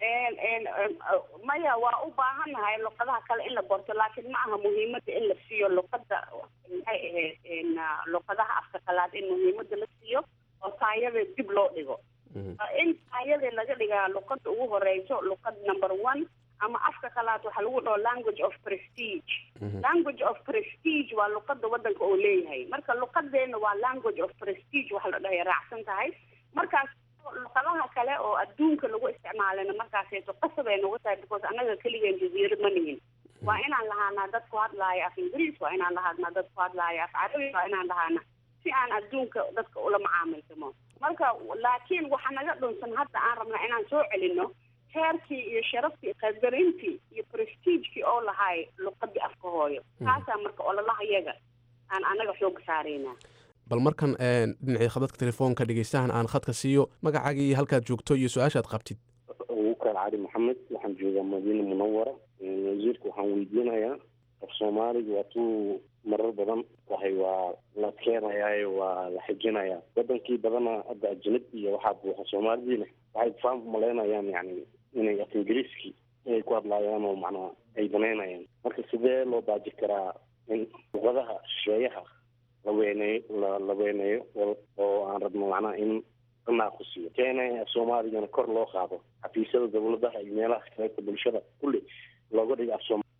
maya waa u baahannahay luqadaha kale in la barto laakiin ma aha muhiimada in la siiyo luqada maxay ahayd luqadaha afka qalaad in muhiimada la siiyo oo taayada dib loo dhigo in taayada laga dhigaa luqada ugu horeyso luqad number one ama afka qalaad waxaa lagu dhaho language of prestige language of prestige waa luqada wadanka oo leeyahay marka luqadeena waa language of prestige waxa la dhahay raacsan tahay markaas luqadaha kale oo adduunka lagu isticmaalana markaasayso qasab ay nagu tahay because annaga keligeen jaziiro ma nihin waa inaan lahaanaa dad ku hadlaaya af ingiriis waa inaan lahaanaa dad ku hadlaaya af carabi waa inaan lahaana si aan adduunka dadka ula macaamiltamo marka laakiin waxa naga dhunsan hadda aan rabnaa inaan soo celino heerkii iyo sharaftii qadarintii iyo prestigekii oo lahaay luqadii afka hooyo taasaa marka ololaha yaga aan anaga xooga saaraynaa bal markan dhinacii khadadka telefoonka dhegeystahan aan khadka siiyo magacaagii iyo halkaad joogto iyo su-aashaad qabtid wukaal cali maxamed waxaan joogaa madiina munawara wasiirka waxaan weydiinayaa af soomaaliga waa tuu marar badan wahay waa la keenayaayo waa la xijinayaa wadankii badana hadda ajnab iyo waxaa buuxa soomaalidiina waxay faan malaynayaan yani inay af ingiriiskii inay ku hadlaayaan oo macnaa ay banaynayaan marka sidee loo baaji karaa in luqadaha shisheeyaha la weyneeyo la la weyneeyo oo aan rabno macnaha in la naaqusiyo keena soomaaligana kor loo qaado xafiisyada dawladaha iyo meelaha kaleeta bulshada kulli looga dhigo af sooma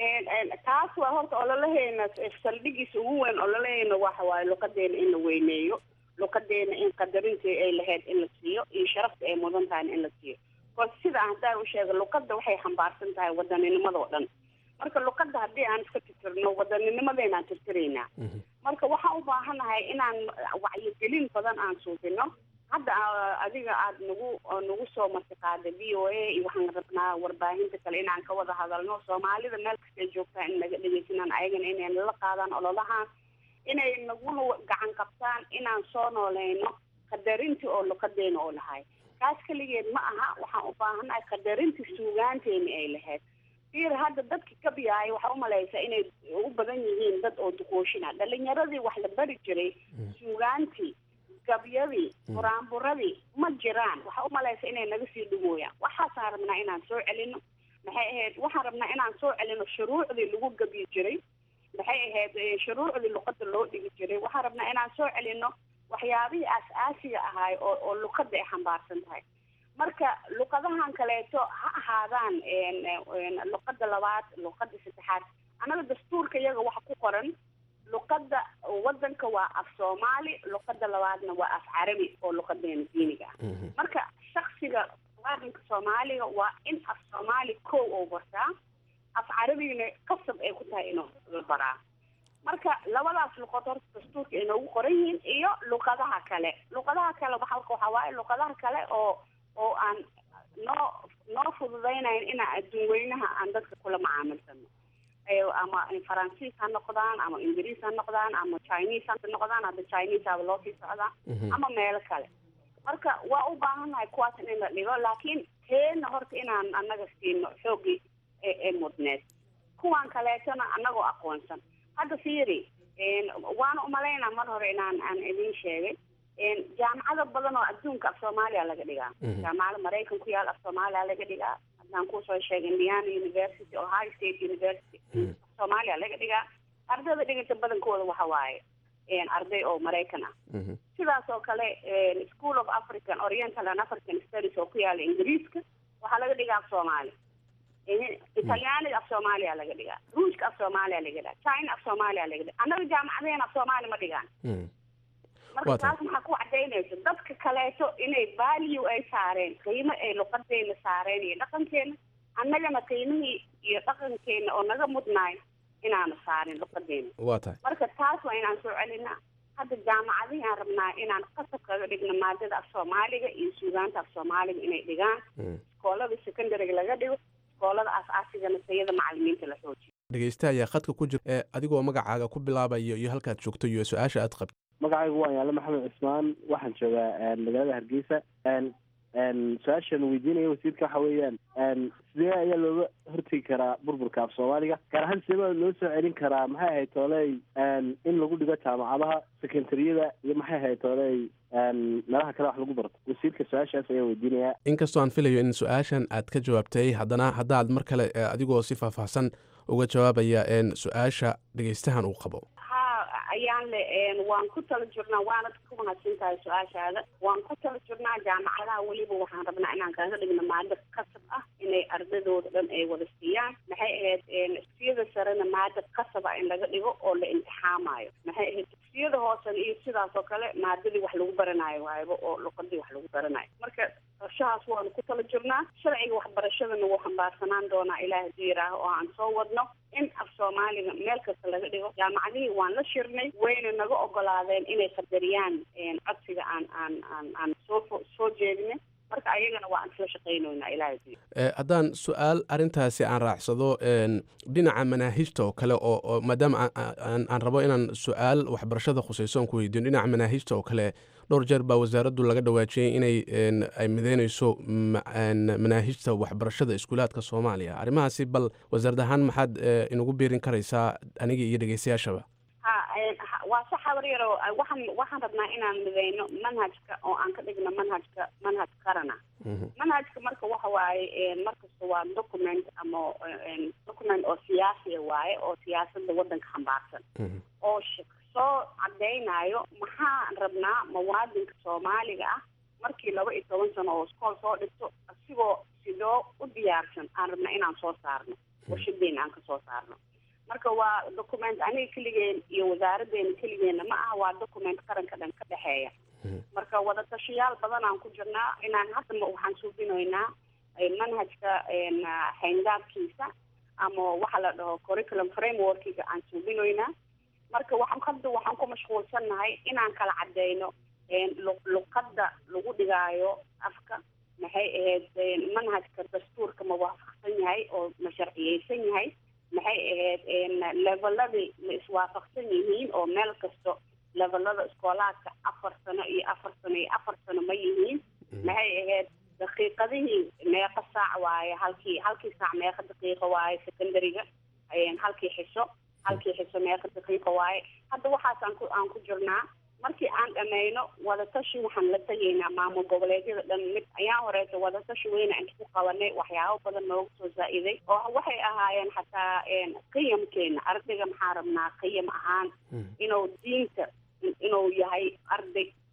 taas waa horta ololaheena saldhigiisa ugu weyn ololaheena waxa waaye luqadeena in la weyneeyo luqadeena in qadarintii ay lahayd in la siiyo iyo sharafta ay mudan tahayna in la siiyo bcause sida haddaan u sheega luqada waxay xambaarsan tahay wadaninimada oo dhan marka luqada haddii aan iska tirtirno wadaninnimadeenaan tirtiraynaa marka waxaan u baahanahay inaan wacyigelin badan aan suubino hadda adiga aada nagu nagu soo martiqaada v o a iyo waxaan rabnaa warbaahinta kale inaan ka wada hadalno soomaalida meel kasta ay joogtaa in naga dhegeysanaan ayagana inay nala qaadaan ololahaan inay naguna gacan qabtaan inaan soo nooleyno qadarintii oo luqadeena oo lahay kaas keligeed ma aha waxaan u baahanahay qadarintii suugaanteeni ay lahayd ir hadda dadki kabiyaay waxaa umalaysaa inay u badan yihiin dad oo duqooshina dhalinyaradii wax la bari jiray suugaantii gabyadii buraanburadii ma jiraan waxaa umalaysa inay naga sii dhumooyaan waxaasaan rabnaa inaan soo celino maxay ahayd waxaan rabnaa inaan soo celino shuruucdii lagu gabyi jiray maxay ahayd shuruucdii luqada loo dhigi jiray waxaan rabnaa inaan soo celino waxyaabihii aas-aasiga ahaay oo oo luqadda ay xambaarsan tahay marka luqadahan kaleeto ha ahaadaan luqadda labaad luqadda saddexaad annaga dastuurka iyaga waxa ku qoran luqadda wadanka waa af soomaali luqadda labaadna waa af carabi oo luqadeena diiniga ah marka shaksiga muwaadinka soomaaliga waa in af soomaali kow oo bartaa af carabigana qasab ay ku tahay inuu baraa marka labadaas luqad horta dastuurka ay noogu qoran yihiin iyo luqadaha kale luqadaha kale waxa waxaa waaye luqadaha kale oo oo aan noo noo fududaynayn inaan adduun weynaha aan dadka kula macaamilsano ama faransiis ha noqdaan ama ingiriis ha noqdaan ama chinese ha noqdaan hadda chinese aba loo sii socdaa ama meelo kale marka waa u baahannahay kuwaas in la dhigo laakiin teena horta inaan annaga siino xooggii ee mudneed kuwan kaleetona annagoo aqoonsan hadda fiiri waana umalaynaa mar hore inaan aan idin sheegay jaamacado badan oo adduunka af soomaaliya laga dhigaa jaamacada maraykan ku yaal af soomaaliya laga dhigaa haddaan kusoo sheegay indiana university ohio state university soomaaliya laga dhigaa ardayda dhiganta badankooda waxa waaye arday oo maraykan ah sidaas oo kale school of african oriental and african studies oo ku yaala ingiriiska waxaa laga dhigaa af soomaali italyaaniga af soomaaliya laga dhigaa ruushka af soomaaliya laga dhigaa china af soomaaliya laga dhigaa annaga jaamacadeen af soomaali ma dhigaan marka taas maxaa ku cadaynaysa dadka kaleeto inay value ay saareen qiimo ay luqadeena saareen iyo dhaqankeena annagana qiimihii iyo dhaqankeena oo naga mudnaay inaanu saarin luqadeena waa tahay marka taas waa inaan soo celinaa hadda jaamacadihii aan rabnaa inaan qasab kaga dhigno maadada af soomaaliga iyo suugaanta af soomaaliga inay dhigaan iskoolada secondariga laga dhigo iskoolada aas-aasigana tayada macalimiinta la xoojiyo dhegeysta ayaa khadka ku jira ee adigoo magacaaga ku bilaabayo iyo halkaad joogto iyo su-aasha aad qabto magacaygu waa yaale maxamed cismaan waxaan joogaa magaalada hargeysa su-aashan weydiinaya wasiirka waxa weeyaan sidee ayaa looga hortegi karaa burburka af soomaaliga gaar ahaan sidee baa loo soo celin karaa maxay ahayd tooley in lagu dhigo jaamacadaha sekendariyada iyo maxay ahayd tooley meelaha kale wax lagu barto wasiirka su-aashaas ayaa weydiinaya inkastoo aan filayo in su-aashan aad ka jawaabtay haddana haddaad mar kale adigoo si faahfaahsan uga jawaabaya su-aasha dhegeystahan uu qabo ayaan le waan ku tala jirnaa waanad ku mahadsan tahay su-aashaada waan ku tala jirnaa jaamacadaha weliba waxaan rabnaa inaan kaga dhigno maado qasab ah inay ardadooda dhan ay wada siiyaan maxay ahayd dugsiyada sarena maado qasaba in laga dhigo oo la imtixaamayo maxay ahayd dugsiyada hoosena iyo sidaas oo kale maadadii wax lagu baranayo waayba oo luqadii wax lagu baranayo marka qorshahaas waanu ku tala jirnaa sharciga waxbarashadana wuu xambaarsanaan doonaa ilaah hadii yidhaaho oo aan soo wadno in af soomaaliga meel kasta laga dhigo jaamacadihii waan la shirnay wayna naga ogolaadeen inay qadariyaan codsiga aan aan aan aan soo soo jeedinay marka ayagana waa aan isla shaqaynoynaa ilaah hadii haddaan su-aal arrintaasi aan raacsado dhinaca manaahijta oo kale oo oo maadaama aan rabo inaan su-aal waxbarashada khusayso aan ku weydiino dhinaca manaahijta oo kale dhowr jeer baa wasaaraddu laga dhawaajiyey inay ay mideynayso manaahijta waxbarashada iskuulaadka soomaaliya arrimahaasi bal wasaarad ahaan maxaad inagu biirin karaysaa aniga iyo dhegeystayaashaba ha waa sax habaryaro waxaan waxaan rabnaa inaan mideyno manhajka oo aan ka dhigno manhajka manhaj qarana manhajka marka waxa waaye markasta waa document ama document oo siyaasiya waaye oo siyaasada wadanka xambaarsan oo soo cadeynayo maxaan rabnaa muwaadinka soomaaliga ah markii laba iyo toban sano oo iskool soo dhigto asigoo sidoo u diyaarsan aan rabnaa inaan soo saarno warshadeena aan ka soo saarno marka waa document aniga keligeen iyo wasaaradeena keligeena ma aha waa document qaranka dhan ka dhexeeya marka wadatashayaal badan aan ku jirnaa inaan hadda waxaan suubinaynaa manhajka xayndaabkiisa ama waxa la dhaho curriculum frameworkiga aan suubinaynaa marka waxaan hadda waxaan ku mashquulsannahay inaan kala cadeyno luqadda lagu dhigaayo afka maxay ahayd manhajka dastuurka ma waafaqsan yahay oo ma sharciyeysan yahay maxay ahayd leveladii ma iswaafaqsan yihiin oo meel kasto levelada iskoolaadka afar sano iyo afar sano iyo afar sano ma yihiin maxay ahayd daqiiqadihii meeqa saac waaye halkii halkii saac meeqa daqiiqa waaye secondariga halkii xiso halkii xiso meeqa daqiiqa waaye hadda waxaas aan ku aan ku jirnaa markii aan dhammayno wadatashi waxaan la tegaynaa maamul goboleedyada dhan mid ayaan horeeto wadatashi weyne aan ku qabanay waxyaabo badan nooga soo zaa-iday oo waxay ahaayeen xataa qiyamkeena ardayga maxaa rabnaa qiyam ahaan inuu diinta inuu yahay arday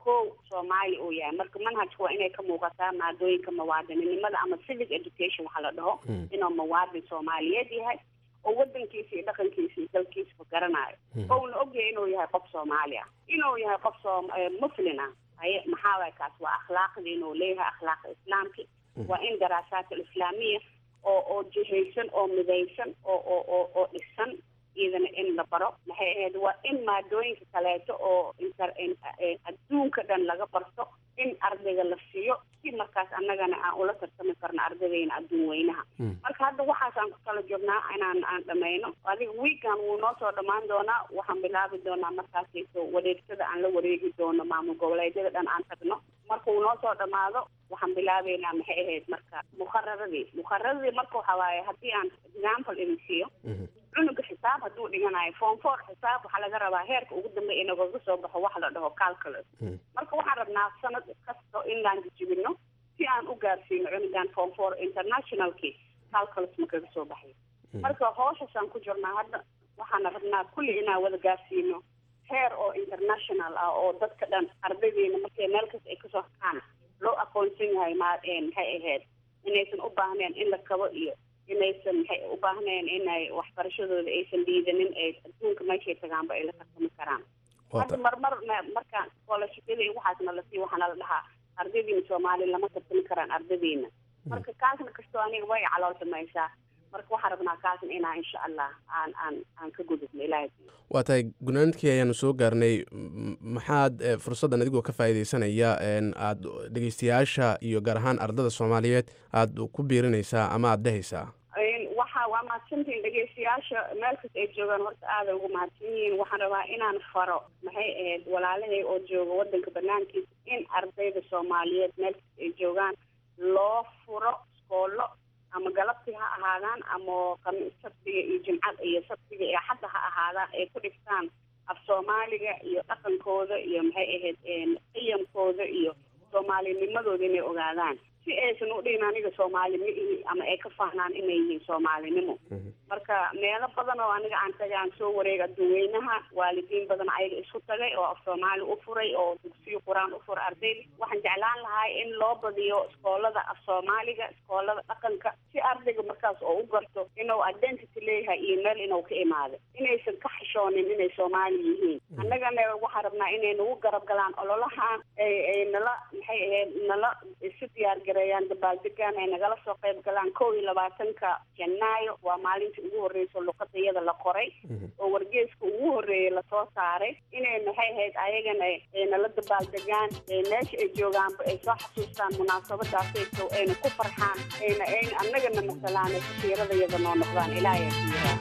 kow soomaali uu yahay marka manhajka waa inay ka muuqataa maadooyinka muwaadininimada ama civic education waxaa la dhaho inuu muwaadin soomaaliyeed yahay oo wadankiisa iyo dhaqankiisa iyo dalkiisaba garanayo ouna ogyahay inuu yahay qof soomaali ah inuu yahay qof soom muslin ah haye maxaa waay kaas waa akhlaaqdii inuu leeyahay akhlaaqa islaamki waa in daraasaat alislaamiya oo oo jihaysan oo midaysan oo oo oo oo dhisan iyadana in la baro maxay ahayd waa in maadooyinka kaleeto oo inter adduunka dhan laga barto in ardayga la siiyo si markaas annagana aan ula tartami karno ardaydeena adduun weynaha marka hadda waxaasaan ku kala joognaa inaan aan dhamayno adiga weekan wuu noo soo dhammaan doonaa waxaan bilaabi doonaa markaasayso wareegsada aan la wareegi doono maamul goboleedyada dhan aan tagno marka uu noo soo dhamaado waxaan bilaabeynaa maxay ahayd marka mukhararadii mukhararadii marka waxa waaye haddii aan example idin siiyo cunuga xisaab hadduu dhiganayo form four xisaab waxaa laga rabaa heerka ugu dambeeya inagaga soo baxo wax la dhaho calculus marka waxaan rabnaa sanad kasta inaan jijibino si aan u gaarsiino cunugan form four internationalki calculus ma kaga soo baxay marka hooshasaan ku jirnaa hadda waxaana rabnaa kulli inaan wada gaarsiino heer oo international ah oo dadka dhan ardaydeena markay meel kasta ay kasoo hakaan loo aqoonsan yahay ma maxay ahayd inaysan u baahneen in la kabo iyo inaysan maxay u baahneen inay waxbarashadooda aysan dhiidanin ee adduunka meeshay tagaanba ay la tartami karaan hadda marmar markaan scholarshipyada iyo waxaasna la sii waxaana la dhahaa ardaydiina soomaali lama tartami karaan ardaydiina marka kaasna kastoo aniga way calool samaysaa marka waxaan rabnaa kaasna inaa insha allah aan aan aan ka gudubno ilaahay waa tahay gunaanadkii ayaanu soo gaarnay maxaad fursaddan adigoo ka faa'iidaysanaya aada dhegeystayaasha iyo gaar ahaan ardada soomaaliyeed aada ku biirinaysaa ama aada dhehaysaa waxa waa mahadsantihiin dhegeystayaasha meel kasta ay joogaan horta aaday ugu mahadsan yihiin waxaan rabaa inaan faro maxay ahayd walaalahay oo jooga wadanka banaankiisa in ardayda soomaaliyeed meel kasta ay joogaan loo furo iskoolo ama galabtii ha ahaadaan ama qami sabtiga iyo jimcada iyo sabtiga iyo xadda ha ahaadaan ay ku dhigtaan af soomaaliga iyo dhaqankooda iyo maxay ahayd qiyamkooda iyo soomaalinimadooda inay ogaadaan si aysan u dhihin aniga soomaali ma ihi ama ay ka fahnaan inay yihiin soomaalinimo marka meelo badan oo aniga aan tagay aan soo wareega adduweynaha waalidiin badan ayaga isku tagay oo af soomaali u furay oo dugsiyo qur-aan u furay ardayda waxaan jeclaan lahay in loo badiyo iskoolada af soomaaliga iskoolada dhaqanka si ardayga markaas oo u garto inuu identity leeyahay iyo meel inuu ka imaado inaysan ka xishoonin inay soomaali yihiin annagana waxaan rabnaa inay nagu garab galaan ololahan ay nala maxay ahayd nala isu diyaar gareeyaan dabaaldegaan ay nagala soo qayb galaan kow iyo labaatanka janaayo waa maalintii ugu horreysa luqada iyada la qoray oo wargeeska ugu horreeyay lasoo saaray inay maxay ahayd ayagana ay nala dabaaldegaan meesha ay joogaanba ay soo xasuustaan munaasabadaasayso ayna ku farxaan ayna ayna annagana masalaan ay kasiirada iyada noo noqdaan ilaahay ku yiraa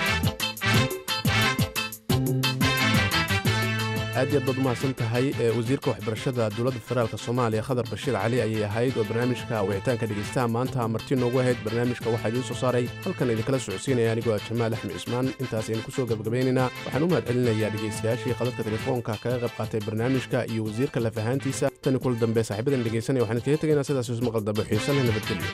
aad iyo aad baad umahadsan tahay wasiirka waxbarashada dowladda federaalk soomaaliya khadar bashiir cali ayay ahayd oo barnaamijka wicitaanka dhegeystaha maanta marti noogu ahayd barnaamijka waxaa idiin soo saaray halkan idinkala socodsiinaya anigoo ah jamaal axmed cismaan intaas aynu kusoo gabagabaynaynaa waxaan u mahad celinayaa dhegeystayaashii khadadka telefoonka kaga qayb qaatay barnaamijka iyo wasiirka lafahaantiisa tani kula dambe saaxiibadan dhegeysanaya waxaan iskaga tegaynaa sidaas ismaqal dambe xiiso leh nabadgelyo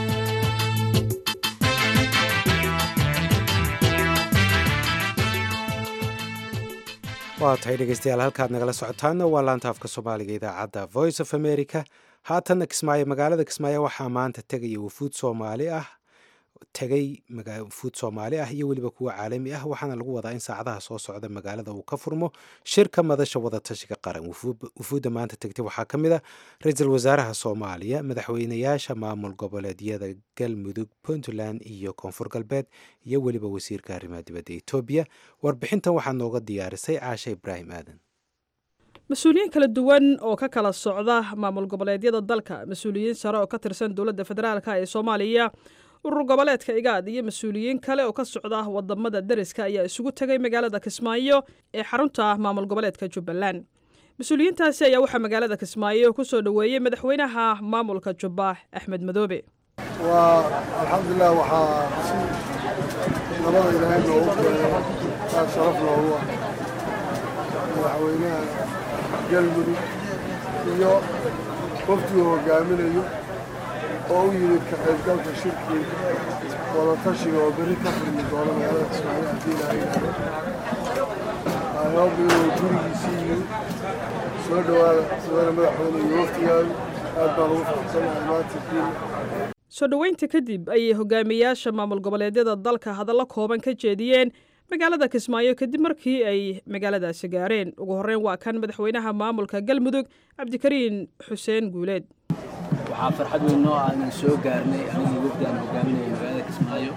waa tahay dhegeystayaal halkaad nagala socotaana waa laanta afka soomaaliga idaacadda voice of america haatanna kismaayo magaalada kismaayo waxaa maanta tegaya wufuud soomaali ah tegay wufuud soomaali ah iyo weliba kuwa caalami ah waxaana lagu wadaa in saacadaha soo socda magaalada uu ka furmo shirka madasha wadatashiga qaran wufuudda maanta tegtay waxaa ka mid ah ra-iisul wasaaraha soomaaliya madaxweynayaasha maamul goboleedyada galmudug puntland iyo koonfur galbeed iyo weliba wasiirka arrimaha dibadda etoobiya warbixintan waxaa nooga diyaarisay caasha ibraahim aadan mas-uuliyiin kala duwan oo ka kala socda maamul goboleedyada dalka mas-uuliyiin sare oo ka tirsan dowladda federaalk ee soomaaliya urur goboleedka igaad iyo mas-uuliyiin kale oo ka socda wadamada deriska ayaa isugu tegay magaalada kismaayo ee xarunta maamul goboleedka jubbaland mas-uuliyiintaasi ayaa waxaa magaalada kismaayo ku soo dhoweeyey madaxweynaha maamulka jubba axmed madoobe waa alxamdulilah waxaa si nabada ilaahay noogu keenay aad sharaf loogu ah madaxweynaha galmudug iyo waftiguu hogaaminayo oo u yimid ka qaybgalka shirkii wadatashiga oo berri ka furmi doono magaalada kismaayo haddii ilaahay yidhaahdo ayoob inuu gurigiisii yimid soo dhowaada madaxweyne madaxweyne iyo waftigaadu aad baan ugu faraxsanahay maanta kiina soo dhoweynta kadib ayay hogaamiyaasha maamul goboleedyada dalka hadallo kooban ka jeediyeen magaalada kismaayo kadib markii ay magaaladaasi gaareen ugu horreyn waa kan madaxweynaha maamulka galmudug cabdikariin xuseen guuleed waxaa farxad weyn noo ah inaan soo gaarnay anigii wafdi aan hogaaminaya magaalada kismaayo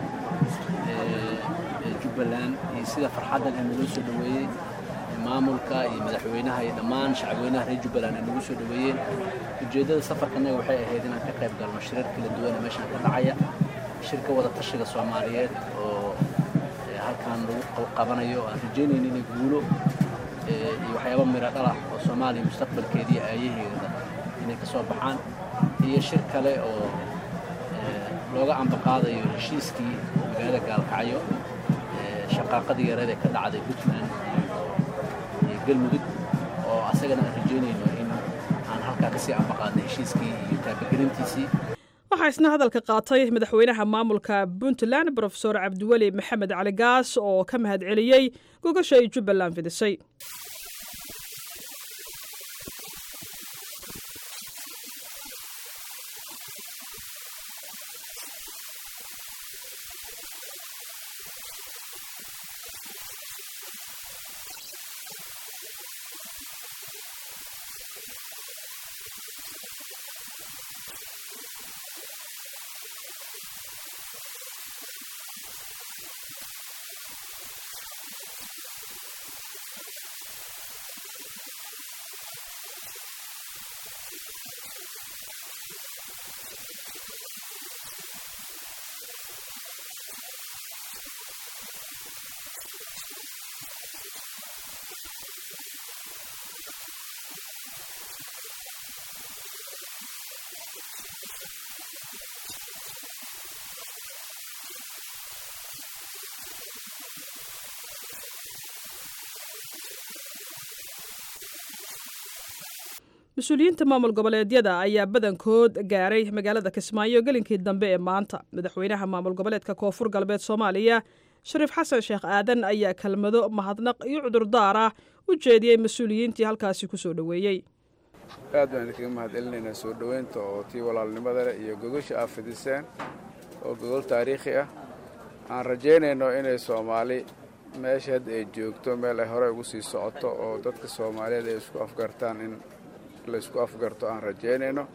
ee jubbaland iyo sida farxaddan ee naloo soo dhoweeyey maamulka iyo madaxweynaha iyo dhammaan shacabweynaha reer jubbaland ay nagu soo dhoweeyeen ujeeddada safarkanaga waxay ahayd inaan ka qayb galno shirar kala duwan ee meeshaan ka dhacaya shirka wada tashiga soomaaliyeed oo halkaan lagu qabanayo aan rajaynayno inay guulo iyo waxyaaba miro dhalah oo soomaaliya mustaqbalkeedii aayaheeda inay ka soo baxaan iyo shir kale oo looga ambaqaadayo heshiiskii magaalada gaalkacyo shaqaaqadii yareed ee ka dhacday puntland iyo galmudug oo asagana aan rajaynayno in aan halkaa kasii ambaqaadnay heshiiskii iyo taabagelintiisii waxaa isna hadalka qaatay madaxweynaha maamulka puntland brofesor cabdiweli maxamed cali gaas oo ka mahad celiyey gogasha ay jubbaland fidisay mas-uuliyiinta maamul goboleedyada ayaa badankood gaaray magaalada kismaayo gelinkii dambe ee maanta madaxweynaha maamul goboleedka koonfur galbeed soomaaliya shariif xasan sheekh aadan ayaa kelmado mahadnaq iyo cudurdaar ah u jeediyey mas-uuliyiintii halkaasi ku soo dhoweeyey aad baan idinkaga mahadcelinaynaa soo dhoweynta oo tii walaalnimada leh iyo gogosha aad fidiseen oo gogol taariikhi ah aan rajaynayno inay soomaali meesha hadda ay joogto meel ay hore ugu sii socoto oo dadka soomaaliyeed ay isku afgartaan in laysku afgarto aan rajaynayno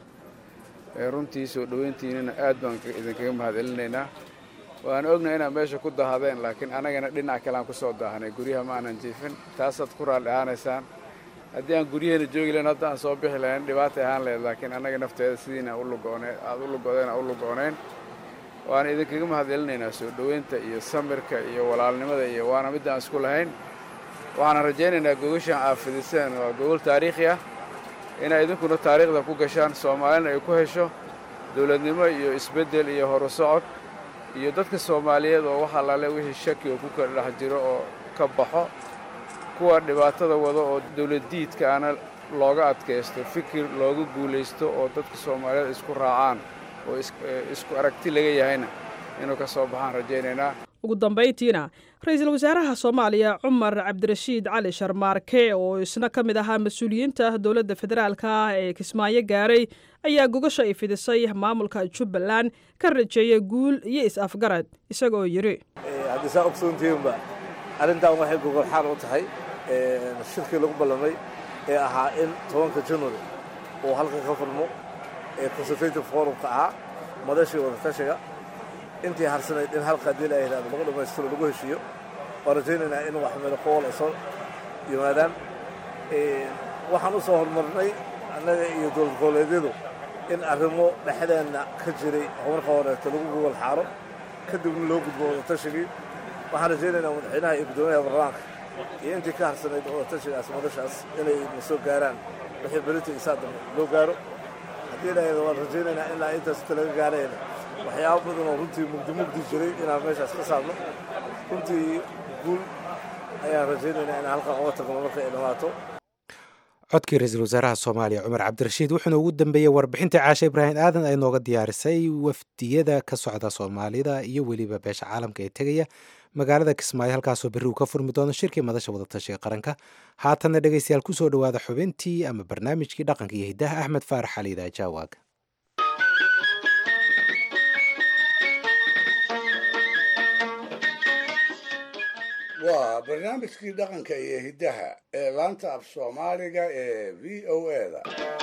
runtii soo dhoweyntiinina aad baan idinkaga mahadcelinaynaa waan ognahay inaad meesha ku daahadeen laakiin annagana dhinac kale aan ku soo daahanay guryaha ma aanan jiifin taasaad ku raalli ahaanaysaan haddii aan guryaheena joogi lahayn hadda aan soo bixi lahayn dhibaatay ahaan lahayd laakiin annaga nafteeda sidiina aad u lugoodeen aan u lugooneen waan idinkaga mahadcelinaynaa soo dhoweynta iyo samirka iyo walaalnimada iyo waana midda aan isku lahayn waxaana rajaynaynaa gogashaan aad fidiseen waa gogol taariikhi ah inay idinkuna taariikhda ku gashaan soomaalina ay ku hesho dowladnimo iyo isbeddel iyo horu socod iyo dadka soomaaliyeed oo wax allaale wixii shaki oo ku kala dhex jiro oo ka baxo kuwa dhibaatada wada oo dowladdiidka ana looga adkaysto fikir looga guulaysto oo dadka soomaaliyeed isku raacaan oo isku aragti laga yahayna inuu ka soo baxaan rajaynaynaa ugu dambayntiina ra-iisul wasaaraha soomaaliya cumar cabdirashiid cali sharmaarke oo isna ka mid ahaa mas-uuliyiinta dowladda federaalka ah ee kismaayo gaaray ayaa gogasha ay fidisay maamulka jubbaland ka rajeeyay guul iyo is-afgarad isagoo yidhi haddii saa ogsoontihiinba arrintan waxay gogol xaal u tahay shirkii lagu ballamay ee ahaa in tobanka january uu halkan ka furmo ee consultative forumka ahaa madashii wadatashiga intii harsanayd in halka haddii la yidhahdo lagu dhammaystiro lagu heshiiyo waan rajaynaynaa in wax midaqool ay soo yimaadaan waxaan u soo horumarnay annaga iyo dowlad goboleedyadu in arrimo dhexdeenna ka jiray horumarka horeeto lagu gogol xaaro kadibna loo gudbo wadatashigii waxaan rajaynaynaa madaxweynaha iyo guddoomiyaha baarlamaanka iyo intii ka harsanayd wadatashigaas madashaas inay na soo gaaraan wixii berita iyo saa dambe loo gaaro haddii la yidhahdo waan rajaynaynaa ilaa intaas inta laga gaarayna waxyaabo badan oo runtii mugdi mugdi jiray inaan meeshaas ka saarno runtii guul ayaan rajaynaynaa inaan halkan uga tagno marka ay dhammaato codkii ra-iisul wasaaraha soomaaliya cumar cabdirashiid wuxuuna ugu dambeeyey warbixintii caashe ibraahim aadan ay nooga diyaarisay wafdiyada ka socda soomaalida iyo weliba beesha caalamka ee tegaya magaalada kismaayo halkaasoo berri uu ka furmi doono shirkii madasha wadatashiga qaranka haatanna dhegeystayaal kusoo dhowaada xubintii ama barnaamijkii dhaqanka iyo hiddaha axmed faarax xali idaajawaag waa barnaamijkii dhaqanka iyo hiddaha ee laanta af soomaaliga ee v o eda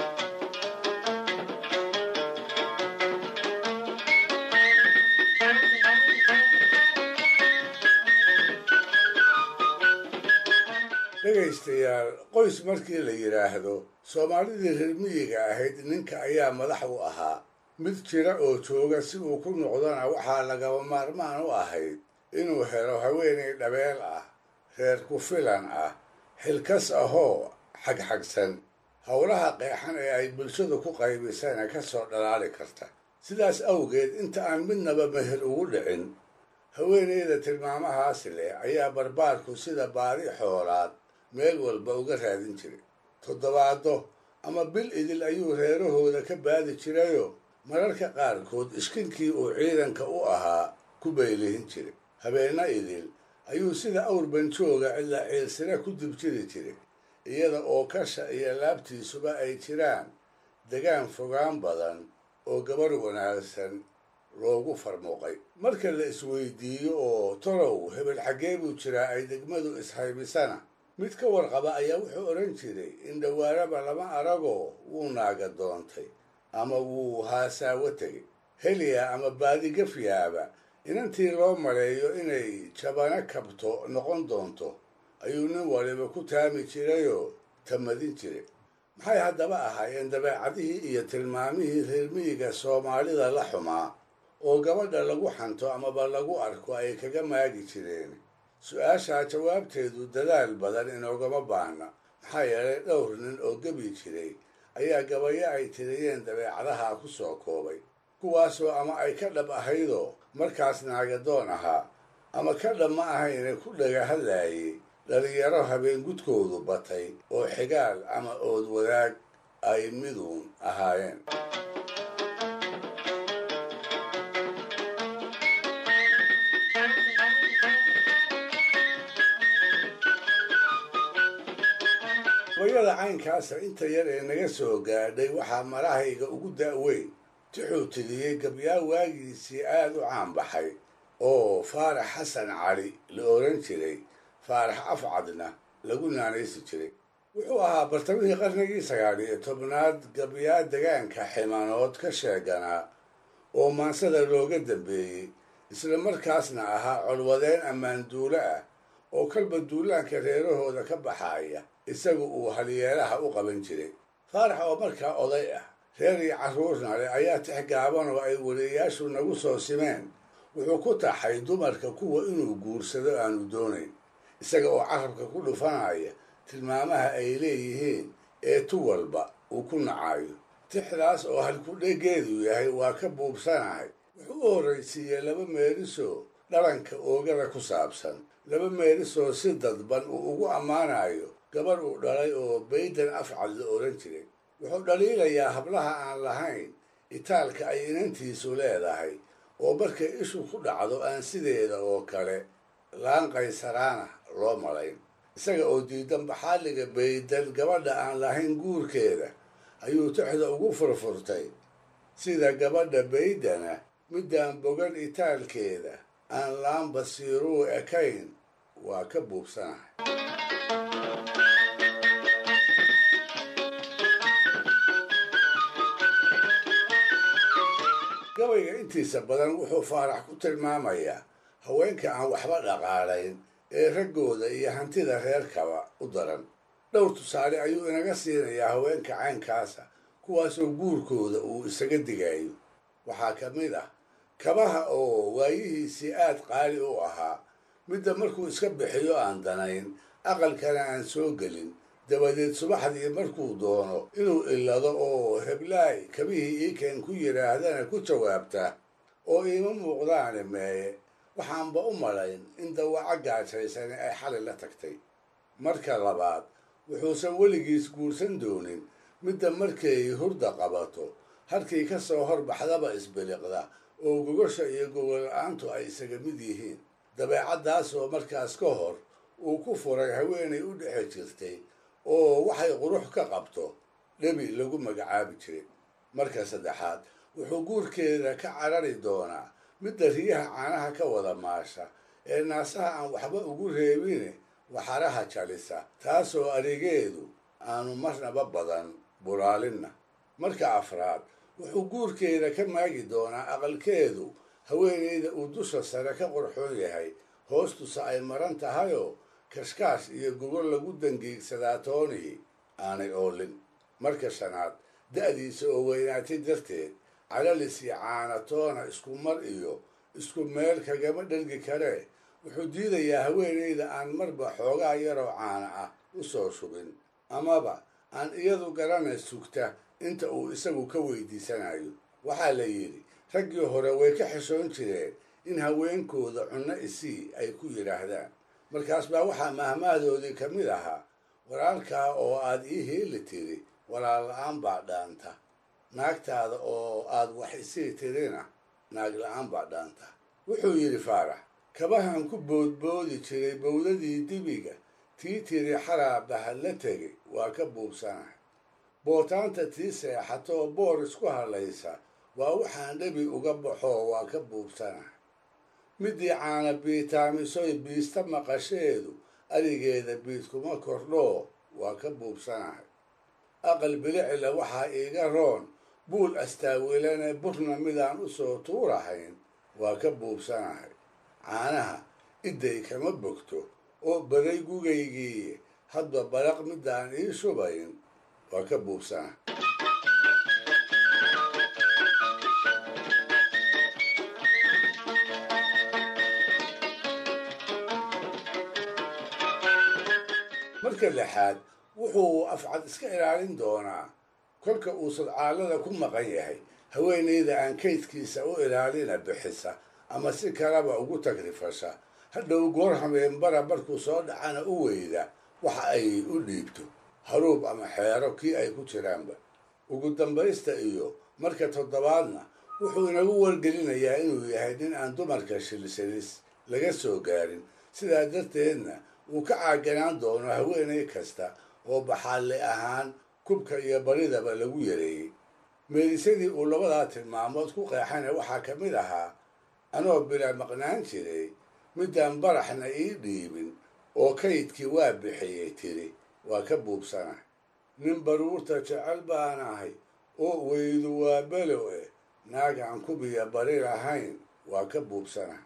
dhegaystayaal qoys markii la yidhaahdo soomaalidii reer miyiga ahayd ninka ayaa madax u ahaa mid jira oo jooga si uu ku noqdona waxaa lagaba maarmaan u ahayd inuu helo haweenay dhabeel ah reer ku filan ah xilkas ahoo xagxagsan howlaha qeexan ee ay bulshadu ku qaybisana ka soo dhalaali karta sidaas awgeed inta aan midnaba meher ugu dhicin haweenayda tilmaamahaas leh ayaa barbaarku sida baadi xoolaad meel walba uga raadin jiray toddobaado ama bil idil ayuu reerahooda ka baadi jirayoo mararka qaarkood iskinkii uu ciidanka u ahaa ku baylihin jiray habeenna idil ayuu sida awr banjooga ilaa ciilsira ku dibjiri jiray iyada oo kasha iyo laabtiisuba ay jiraan degaan fogaan badan oo gabar wanaagsan loogu farmuuqay marka la isweydiiyo oo tolow hebel xaggee buu jiraa ay degmadu ishaybisana mid ka warqaba ayaa wuxuu odhan jiray in dhawaaraba lama aragoo wuu naaga doontay ama wuu haasaawo tegay heliya ama baadigafyaaba inantii loo maleeyo inay jabano kabto noqon doonto ayuu nin waliba ku taami jirayoo tamadin jiray maxay haddaba ahaayeen dabeecadihii iyo tilmaamihii reermiyiga soomaalida la xumaa oo gabadha lagu xanto amaba lagu arko ay kaga maagi jireen su-aashaa jawaabteedu dadaal badan inoogama baahna maxaa yeelay dhowr nin oo gebi jiray ayaa gabayo ay tiriyeen dabeecadaha ku soo koobay kuwaasoo ama ay ka dhab ahaydoo markaas naagadoon ahaa ama ka dhab ma ahayne ku dhaga hadlaayay dhalinyaro habeen gudkoodu batay oo xigaal ama ood wadaag ay miduun ahaayeen gabayada caynkaasa inta yar ee naga soo gaadhay waxaa marahayga ugu da'weyn tixuu tiriyey gabyaa waagiisii aad u caanbaxay oo faarax xasan cali la odhan jiray faarax afcadna lagu naanaysi jiray wuxuu ahaa bartamihii qarnigii sagaal iyo tobnaad gabyaa degaanka ximanood ka sheeganaa oo maansada looga dambeeyey isla markaasna ahaa colwadeen ammaan duulo ah oo kalba duulaanka reerahooda ka baxaaya isagu uu halyeelaha u qaban jiray faarax oo markaa oday ah reer iyo carruurna leh ayaa tix gaaban oo ay weliyayaashu nagu soo simeen wuxuu ku taxay dumarka kuwa inuu guursado aanu doonayn isaga oo carabka ku dhufanaya tilmaamaha ay leeyihiin ee tu walba uu ku nacayo tixdaas oo halkudhegeedu yahay waa ka buubsanahay wuxuu u horraysiiyey laba meelisoo dhalanka oogada ku saabsan laba meelisoo si dadban uu ugu ammaanayo gabar uu dhalay oo baydan afcad la odhan jiray wuxuu dhaliilayaa hablaha aan lahayn itaalka ay inantiisu leedahay oo markay ishu ku dhacdo aan sideeda oo kale laan qaysaraana loo malayn isaga oo diidan baxaaliga baydan gabadha aan lahayn guurkeeda ayuu tixda ugu furfurtay sida gabadha baydana midaan bogan itaalkeeda aan laan basiiruu ekayn waa ka buubsanahay gabayga intiisa badan wuxuu faarax ku tilmaamayaa haweenka aan waxba dhaqaalayn ee raggooda iyo hantida reerkaba u daran dhowr tusaale ayuu inaga siinayaa haweenka caynkaasa kuwaasoo guurkooda uu isaga digayo waxaa ka mid ah kabaha oo waayihiisii aad qaali u ahaa midda markuu iska bixiyo aan danayn aqalkana aan soo gelin dabadeed subaxdii markuu doono inuu illado oo heblaay kabihii iikeen ku yidhaahdana ku jawaabta oo iima muuqdaane meeye waxaanba u malayn in dawaco gaajaysani ay xali la tagtay marka labaad wuxuusan weligiis guursan doonin midda markay hurda qabato halkii ka soo horbaxdaba isbiliqda oo gogosha iyo gogol-la-aantu ay isaga mid yihiin dabeecaddaasoo markaas ka hor uu ku furay haweenay u dhexe jirtay oo waxay qurux ka qabto dhebi lagu magacaabi jiray marka saddexaad wuxuu guurkeeda ka carari doonaa midda riyaha caanaha ka wada maasha ee naasaha aan waxba ugu reebine waxaraha jalisa taasoo adegeedu aanu marnaba badan buraalinna marka afraad wuxuu guurkeeda ka maagi doonaa aqalkeedu haweenayda uu dusha sare ka qorxoon yahay hoostusa ay maran tahayoo kashkaash iyo gogol lagu dangiigsadaa toonihii aanay oolin marka shanaad da'diisa oo weynaatay darteed calalis iyo caanatoona isku mar iyo isku meel kagama dhergi karee wuxuu diidayaa haweenayda aan marba xoogaa yaroo caana ah u soo shubin amaba aan iyadu garanay sugta inta uu isagu ka weydiisanayo waxaa la yidhi raggii hore way ka xishoon jireen in haweenkooda cunno isii ay ku yidhaahdaan markaas baa waxaa mahmahdoodii ka mid ahaa walaalkaa oo aad ii heeli tiri walaal la-aan baa dhaanta naagtaada oo aad wax isii tirina naag la-aan baa dhaanta wuxuu yidhi faarax kabahan ku boodboodi jiray bowdadii dibiga tii tiri xaraa bahad la tegay waa ka buubsanahay bootaanta tii seexatoo boor isku hadlaysa waa waxaan dhebi uga baxoo waa ka buubsanahay midii caana biitaamisoy biista maqasheedu arigeeda biid kuma kordhoo waa ka buubsanahay aqal bilicila waxaa iiga roon buul astaawilane burna midaan u soo tuurahayn waa ka buubsanahay caanaha idday kama bogto oo baday gugaygii hadba baraq midaan ii shubayn waa ka buubsanahay marka lixaad wuxuu afcad iska ilaalin doonaa kolka uu sadcaalada ku maqan yahay haweenayda aan kaydkiisa u ilaalina bixisa ama si kalaba ugu tagrifasha hadhow goor hameenbara markuu soo dhacana u weyda waxa ay u dhiibto haruub ama xeero kii ay ku jiraanba ugu dambaysta iyo marka toddobaadna wuxuu inagu wargelinayaa inuu yahay nin aan dumarka shilshilis laga soo gaarin sidaa darteedna uu ka caaganaan doono haweenay kasta oo baxaalle ahaan kubka iyo baridaba lagu yareeyey meelisadii uu labadaa tilmaamood ku qeexana waxaa ka mid ahaa anoo bila maqnaan jiray midaan baraxna ii dhiibin oo kaydkii waa bixiyey tiri waa ka buubsana nin baruurta jecel baan ahay oo weydu waa belo eh naagaan kubiya bari lahayn waa ka buubsana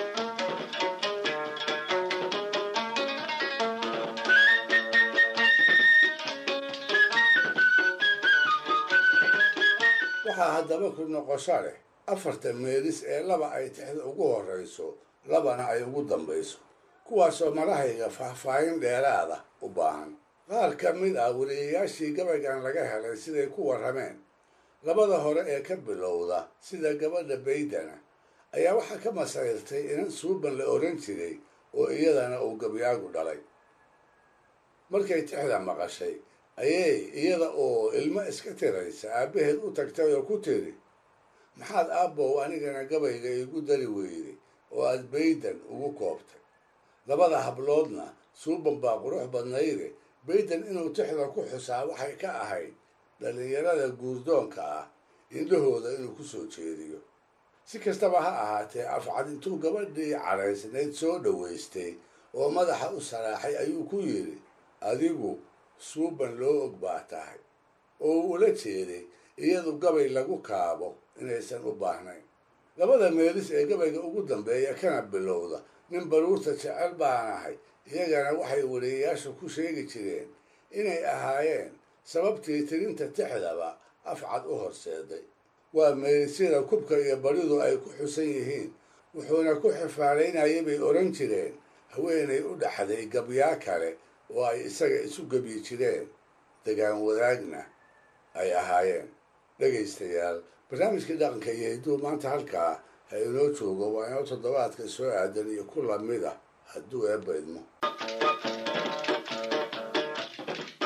waxaa haddaba ku noqosho leh afarta meelis ee laba ay tixda ugu horrayso labana ay ugu dambayso kuwaasoo madahayga faahfaahin dheeraada u baahan qaar ka mid ah weliyayaashii gabaygan laga helay siday ku warrameen labada hore ee ka bilowda sida gabadha baydana ayaa waxaa ka masayrtay inan suuban la odhan jiray oo iyadana uu gabyaagu dhalay markay tixda maqashay ayay iyada oo ilmo iska tiraysa aabbaheed u tagtay oo ku tiri maxaad aabbow anigana gabayga iigu dari weyday oo aad baydan ugu koobtay labada habloodna suuban baa qurux badnayde baydan inuu tixda ku xusaa waxay ka ahayd dhallinyarada guurdoonka ah indhahooda inuu ku soo jeediyo si kastaba ha ahaatee afcad intuu gabadhii cadhaysnayd soo dhowaystay oo madaxa u saraaxay ayuu ku yidhi adigu suuban loo og baa tahay oo uu ula jeeday iyadu gabay lagu kaabo inaysan u baahnayn labada meelis ee gabayga ugu dambeeya kana bilowda nin baruurta jecel baan ahay iyagana waxay weliyayaasha ku sheegi jireen inay ahaayeen sababtii tirinta tixdaba afcad u horseeday waa meelisyada kubka iyo baridu ay ku xusan yihiin wuxuuna ku xifaalaynayay bay odhan jireen haweenay u dhaxday gabyaa kale oo ay isaga isu gebyi jireen degaan wadaagna ay ahaayeen dhegaystayaal barnaamijkii dhaqanka iyo hidduu maanta halkaa ha inoo joogo waa inoo toddobaadka soo aadan iyo ku lamid ah hadduu eebba idmo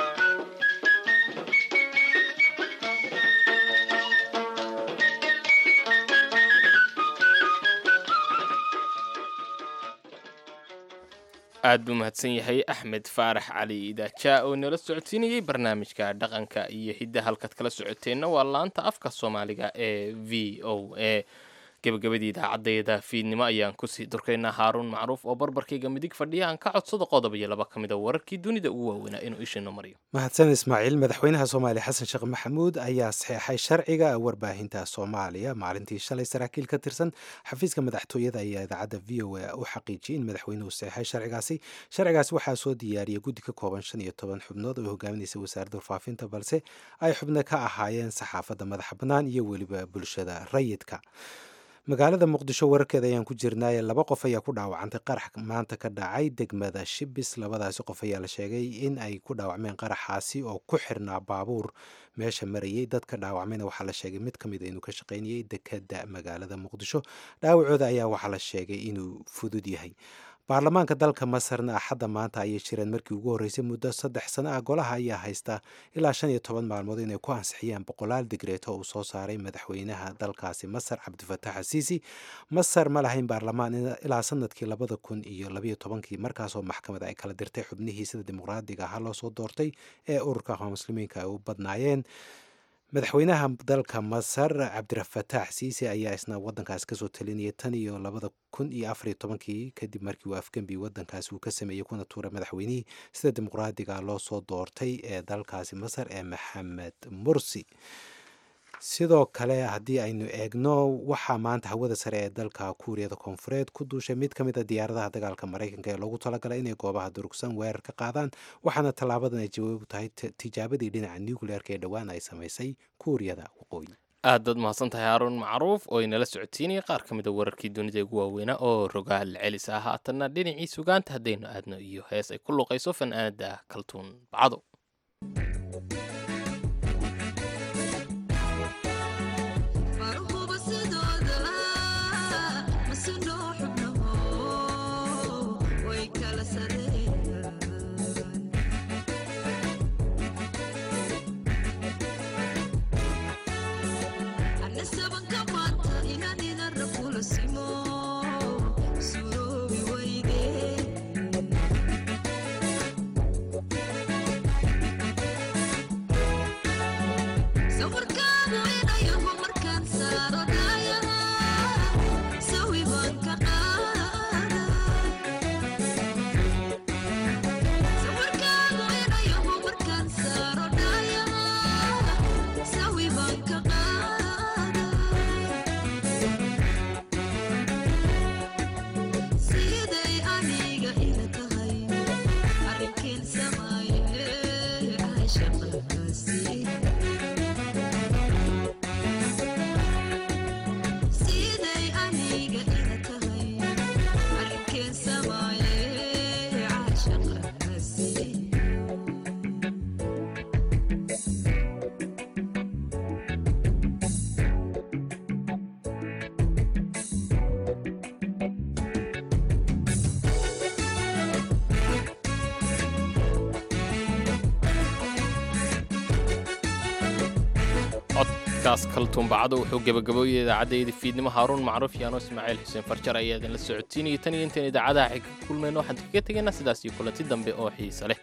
aad buu mahadsan yahay axmed faarax cali idaaja oo inala socodsiinayey barnaamijka dhaqanka iyo hidda halkaad kala socoteenna waa laanta afka soomaaliga ee v o a gebagabadii idaacaddeeda fiidnimo ayaan kusii durkaynaa haaruun macruuf oo barbarkayga midig fadhiya aan ka codsado qodob iyo laba ka mid a wararkii dunida ugu waaweynaa inuu ishiino mariyo mahadsan ismaaciil madaxweynaha soomaaliya xasan sheekh maxamuud ayaa saxeexay sharciga warbaahinta soomaaliya maalintii shalay saraakiil ka tirsan xafiiska madaxtooyada ayaa idaacadda v o a u xaqiijiyey in madaxweynuhu saxeexay sharcigaasi sharcigaasi waxaa soo diyaariyay guddi ka kooban shan iyo toban xubnood oo hogaaminaysa wasaaradda warfaafinta balse ay xubno ka ahaayeen saxaafadda madaxa bannaan iyo weliba bulshada rayidka magaalada muqdisho wararkeeda ayaan ku jirnaaye laba qof ayaa ku dhaawacantay qarax maanta ka dhacay degmada shibis labadaasi qof ayaa la sheegay in ay ku dhaawacmeen qaraxaasi oo ku xirnaa baabuur meesha marayay dadka dhaawacmayna waxaa la sheegay mid ka mid a inuu ka shaqaynayay dekada magaalada muqdisho dhaawacooda ayaa waxaa la sheegay inuu fudud yahay baarlamaanka dalka masarna axadda maanta ayay jireen markii ugu horreysay muddo saddex sano ah golaha ayaa haysta ilaa shan iyo toban maalmood inay ku ansixiyaan boqolaal digreeto uu soo saaray madaxweynaha dalkaasi masar cabdifatax asiisi masar ma lahayn baarlamaan ilaa sanadkii labada kun iyo labayo tobankii markaasoo maxkamad ay kala dirtay xubnihii sida dimuqraadiga ahaa loo soo doortay ee ururka muslimiinka ay u badnaayeen madaxweynaha dalka masar cabdirafatax siisi ayaa isna wadankaas kasoo talinayay tan iyo labada kun iyo afariyo tobankii kadib markii uu afgembi wadankaasi uu ka sameeyey kuna tuuray madaxweynihii sida dimuqraadiga loo soo doortay ee dalkaasi masar ee maxamed mursi sidoo kale haddii aynu eegno waxaa maanta hawada sare ee dalka kuuriyada koonfureed ku duushay mid ka mid a diyaaradaha dagaalka maraykanka ee loogu talagalay inay goobaha durugsan weerar ka qaadaan waxaana tallaabadan ay jawaab u tahay tijaabadii dhinaca nucleerka ee dhowaan ay samaysay kuuriyada waqooyi aad baad mahadsan tahay haaruun macruuf oo inala socodsiinaya qaar ka mid a wararkii dunida ugu waaweynaa oo rogaal celis ah haatanna dhinacii sugaanta haddaynu aadno iyo hees ay ku luqayso fanaanada kaltuun bacdo codkaas kaltuumbacado wuxuu gebagabooyay idaacaddeeda fiidnimo haaruun macruuf yaano ismaaciil xuseen farjar ayaa idinla socodsiinaya tan iyo intaan idaacadaha xig ka kulmayno waxaan kaga tegaynaa sidaas iyo kulanti dambe oo xiise leh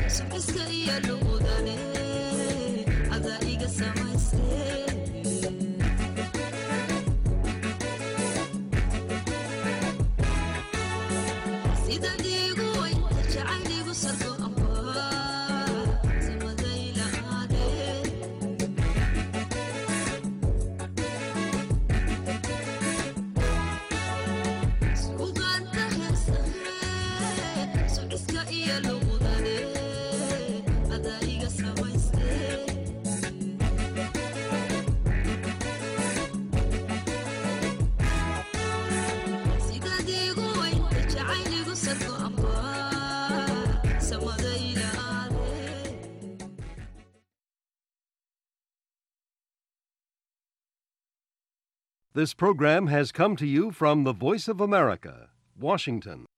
Iska iyo luqudane, ada iga samaysay. This program has come to you from the Voice of America, Washington.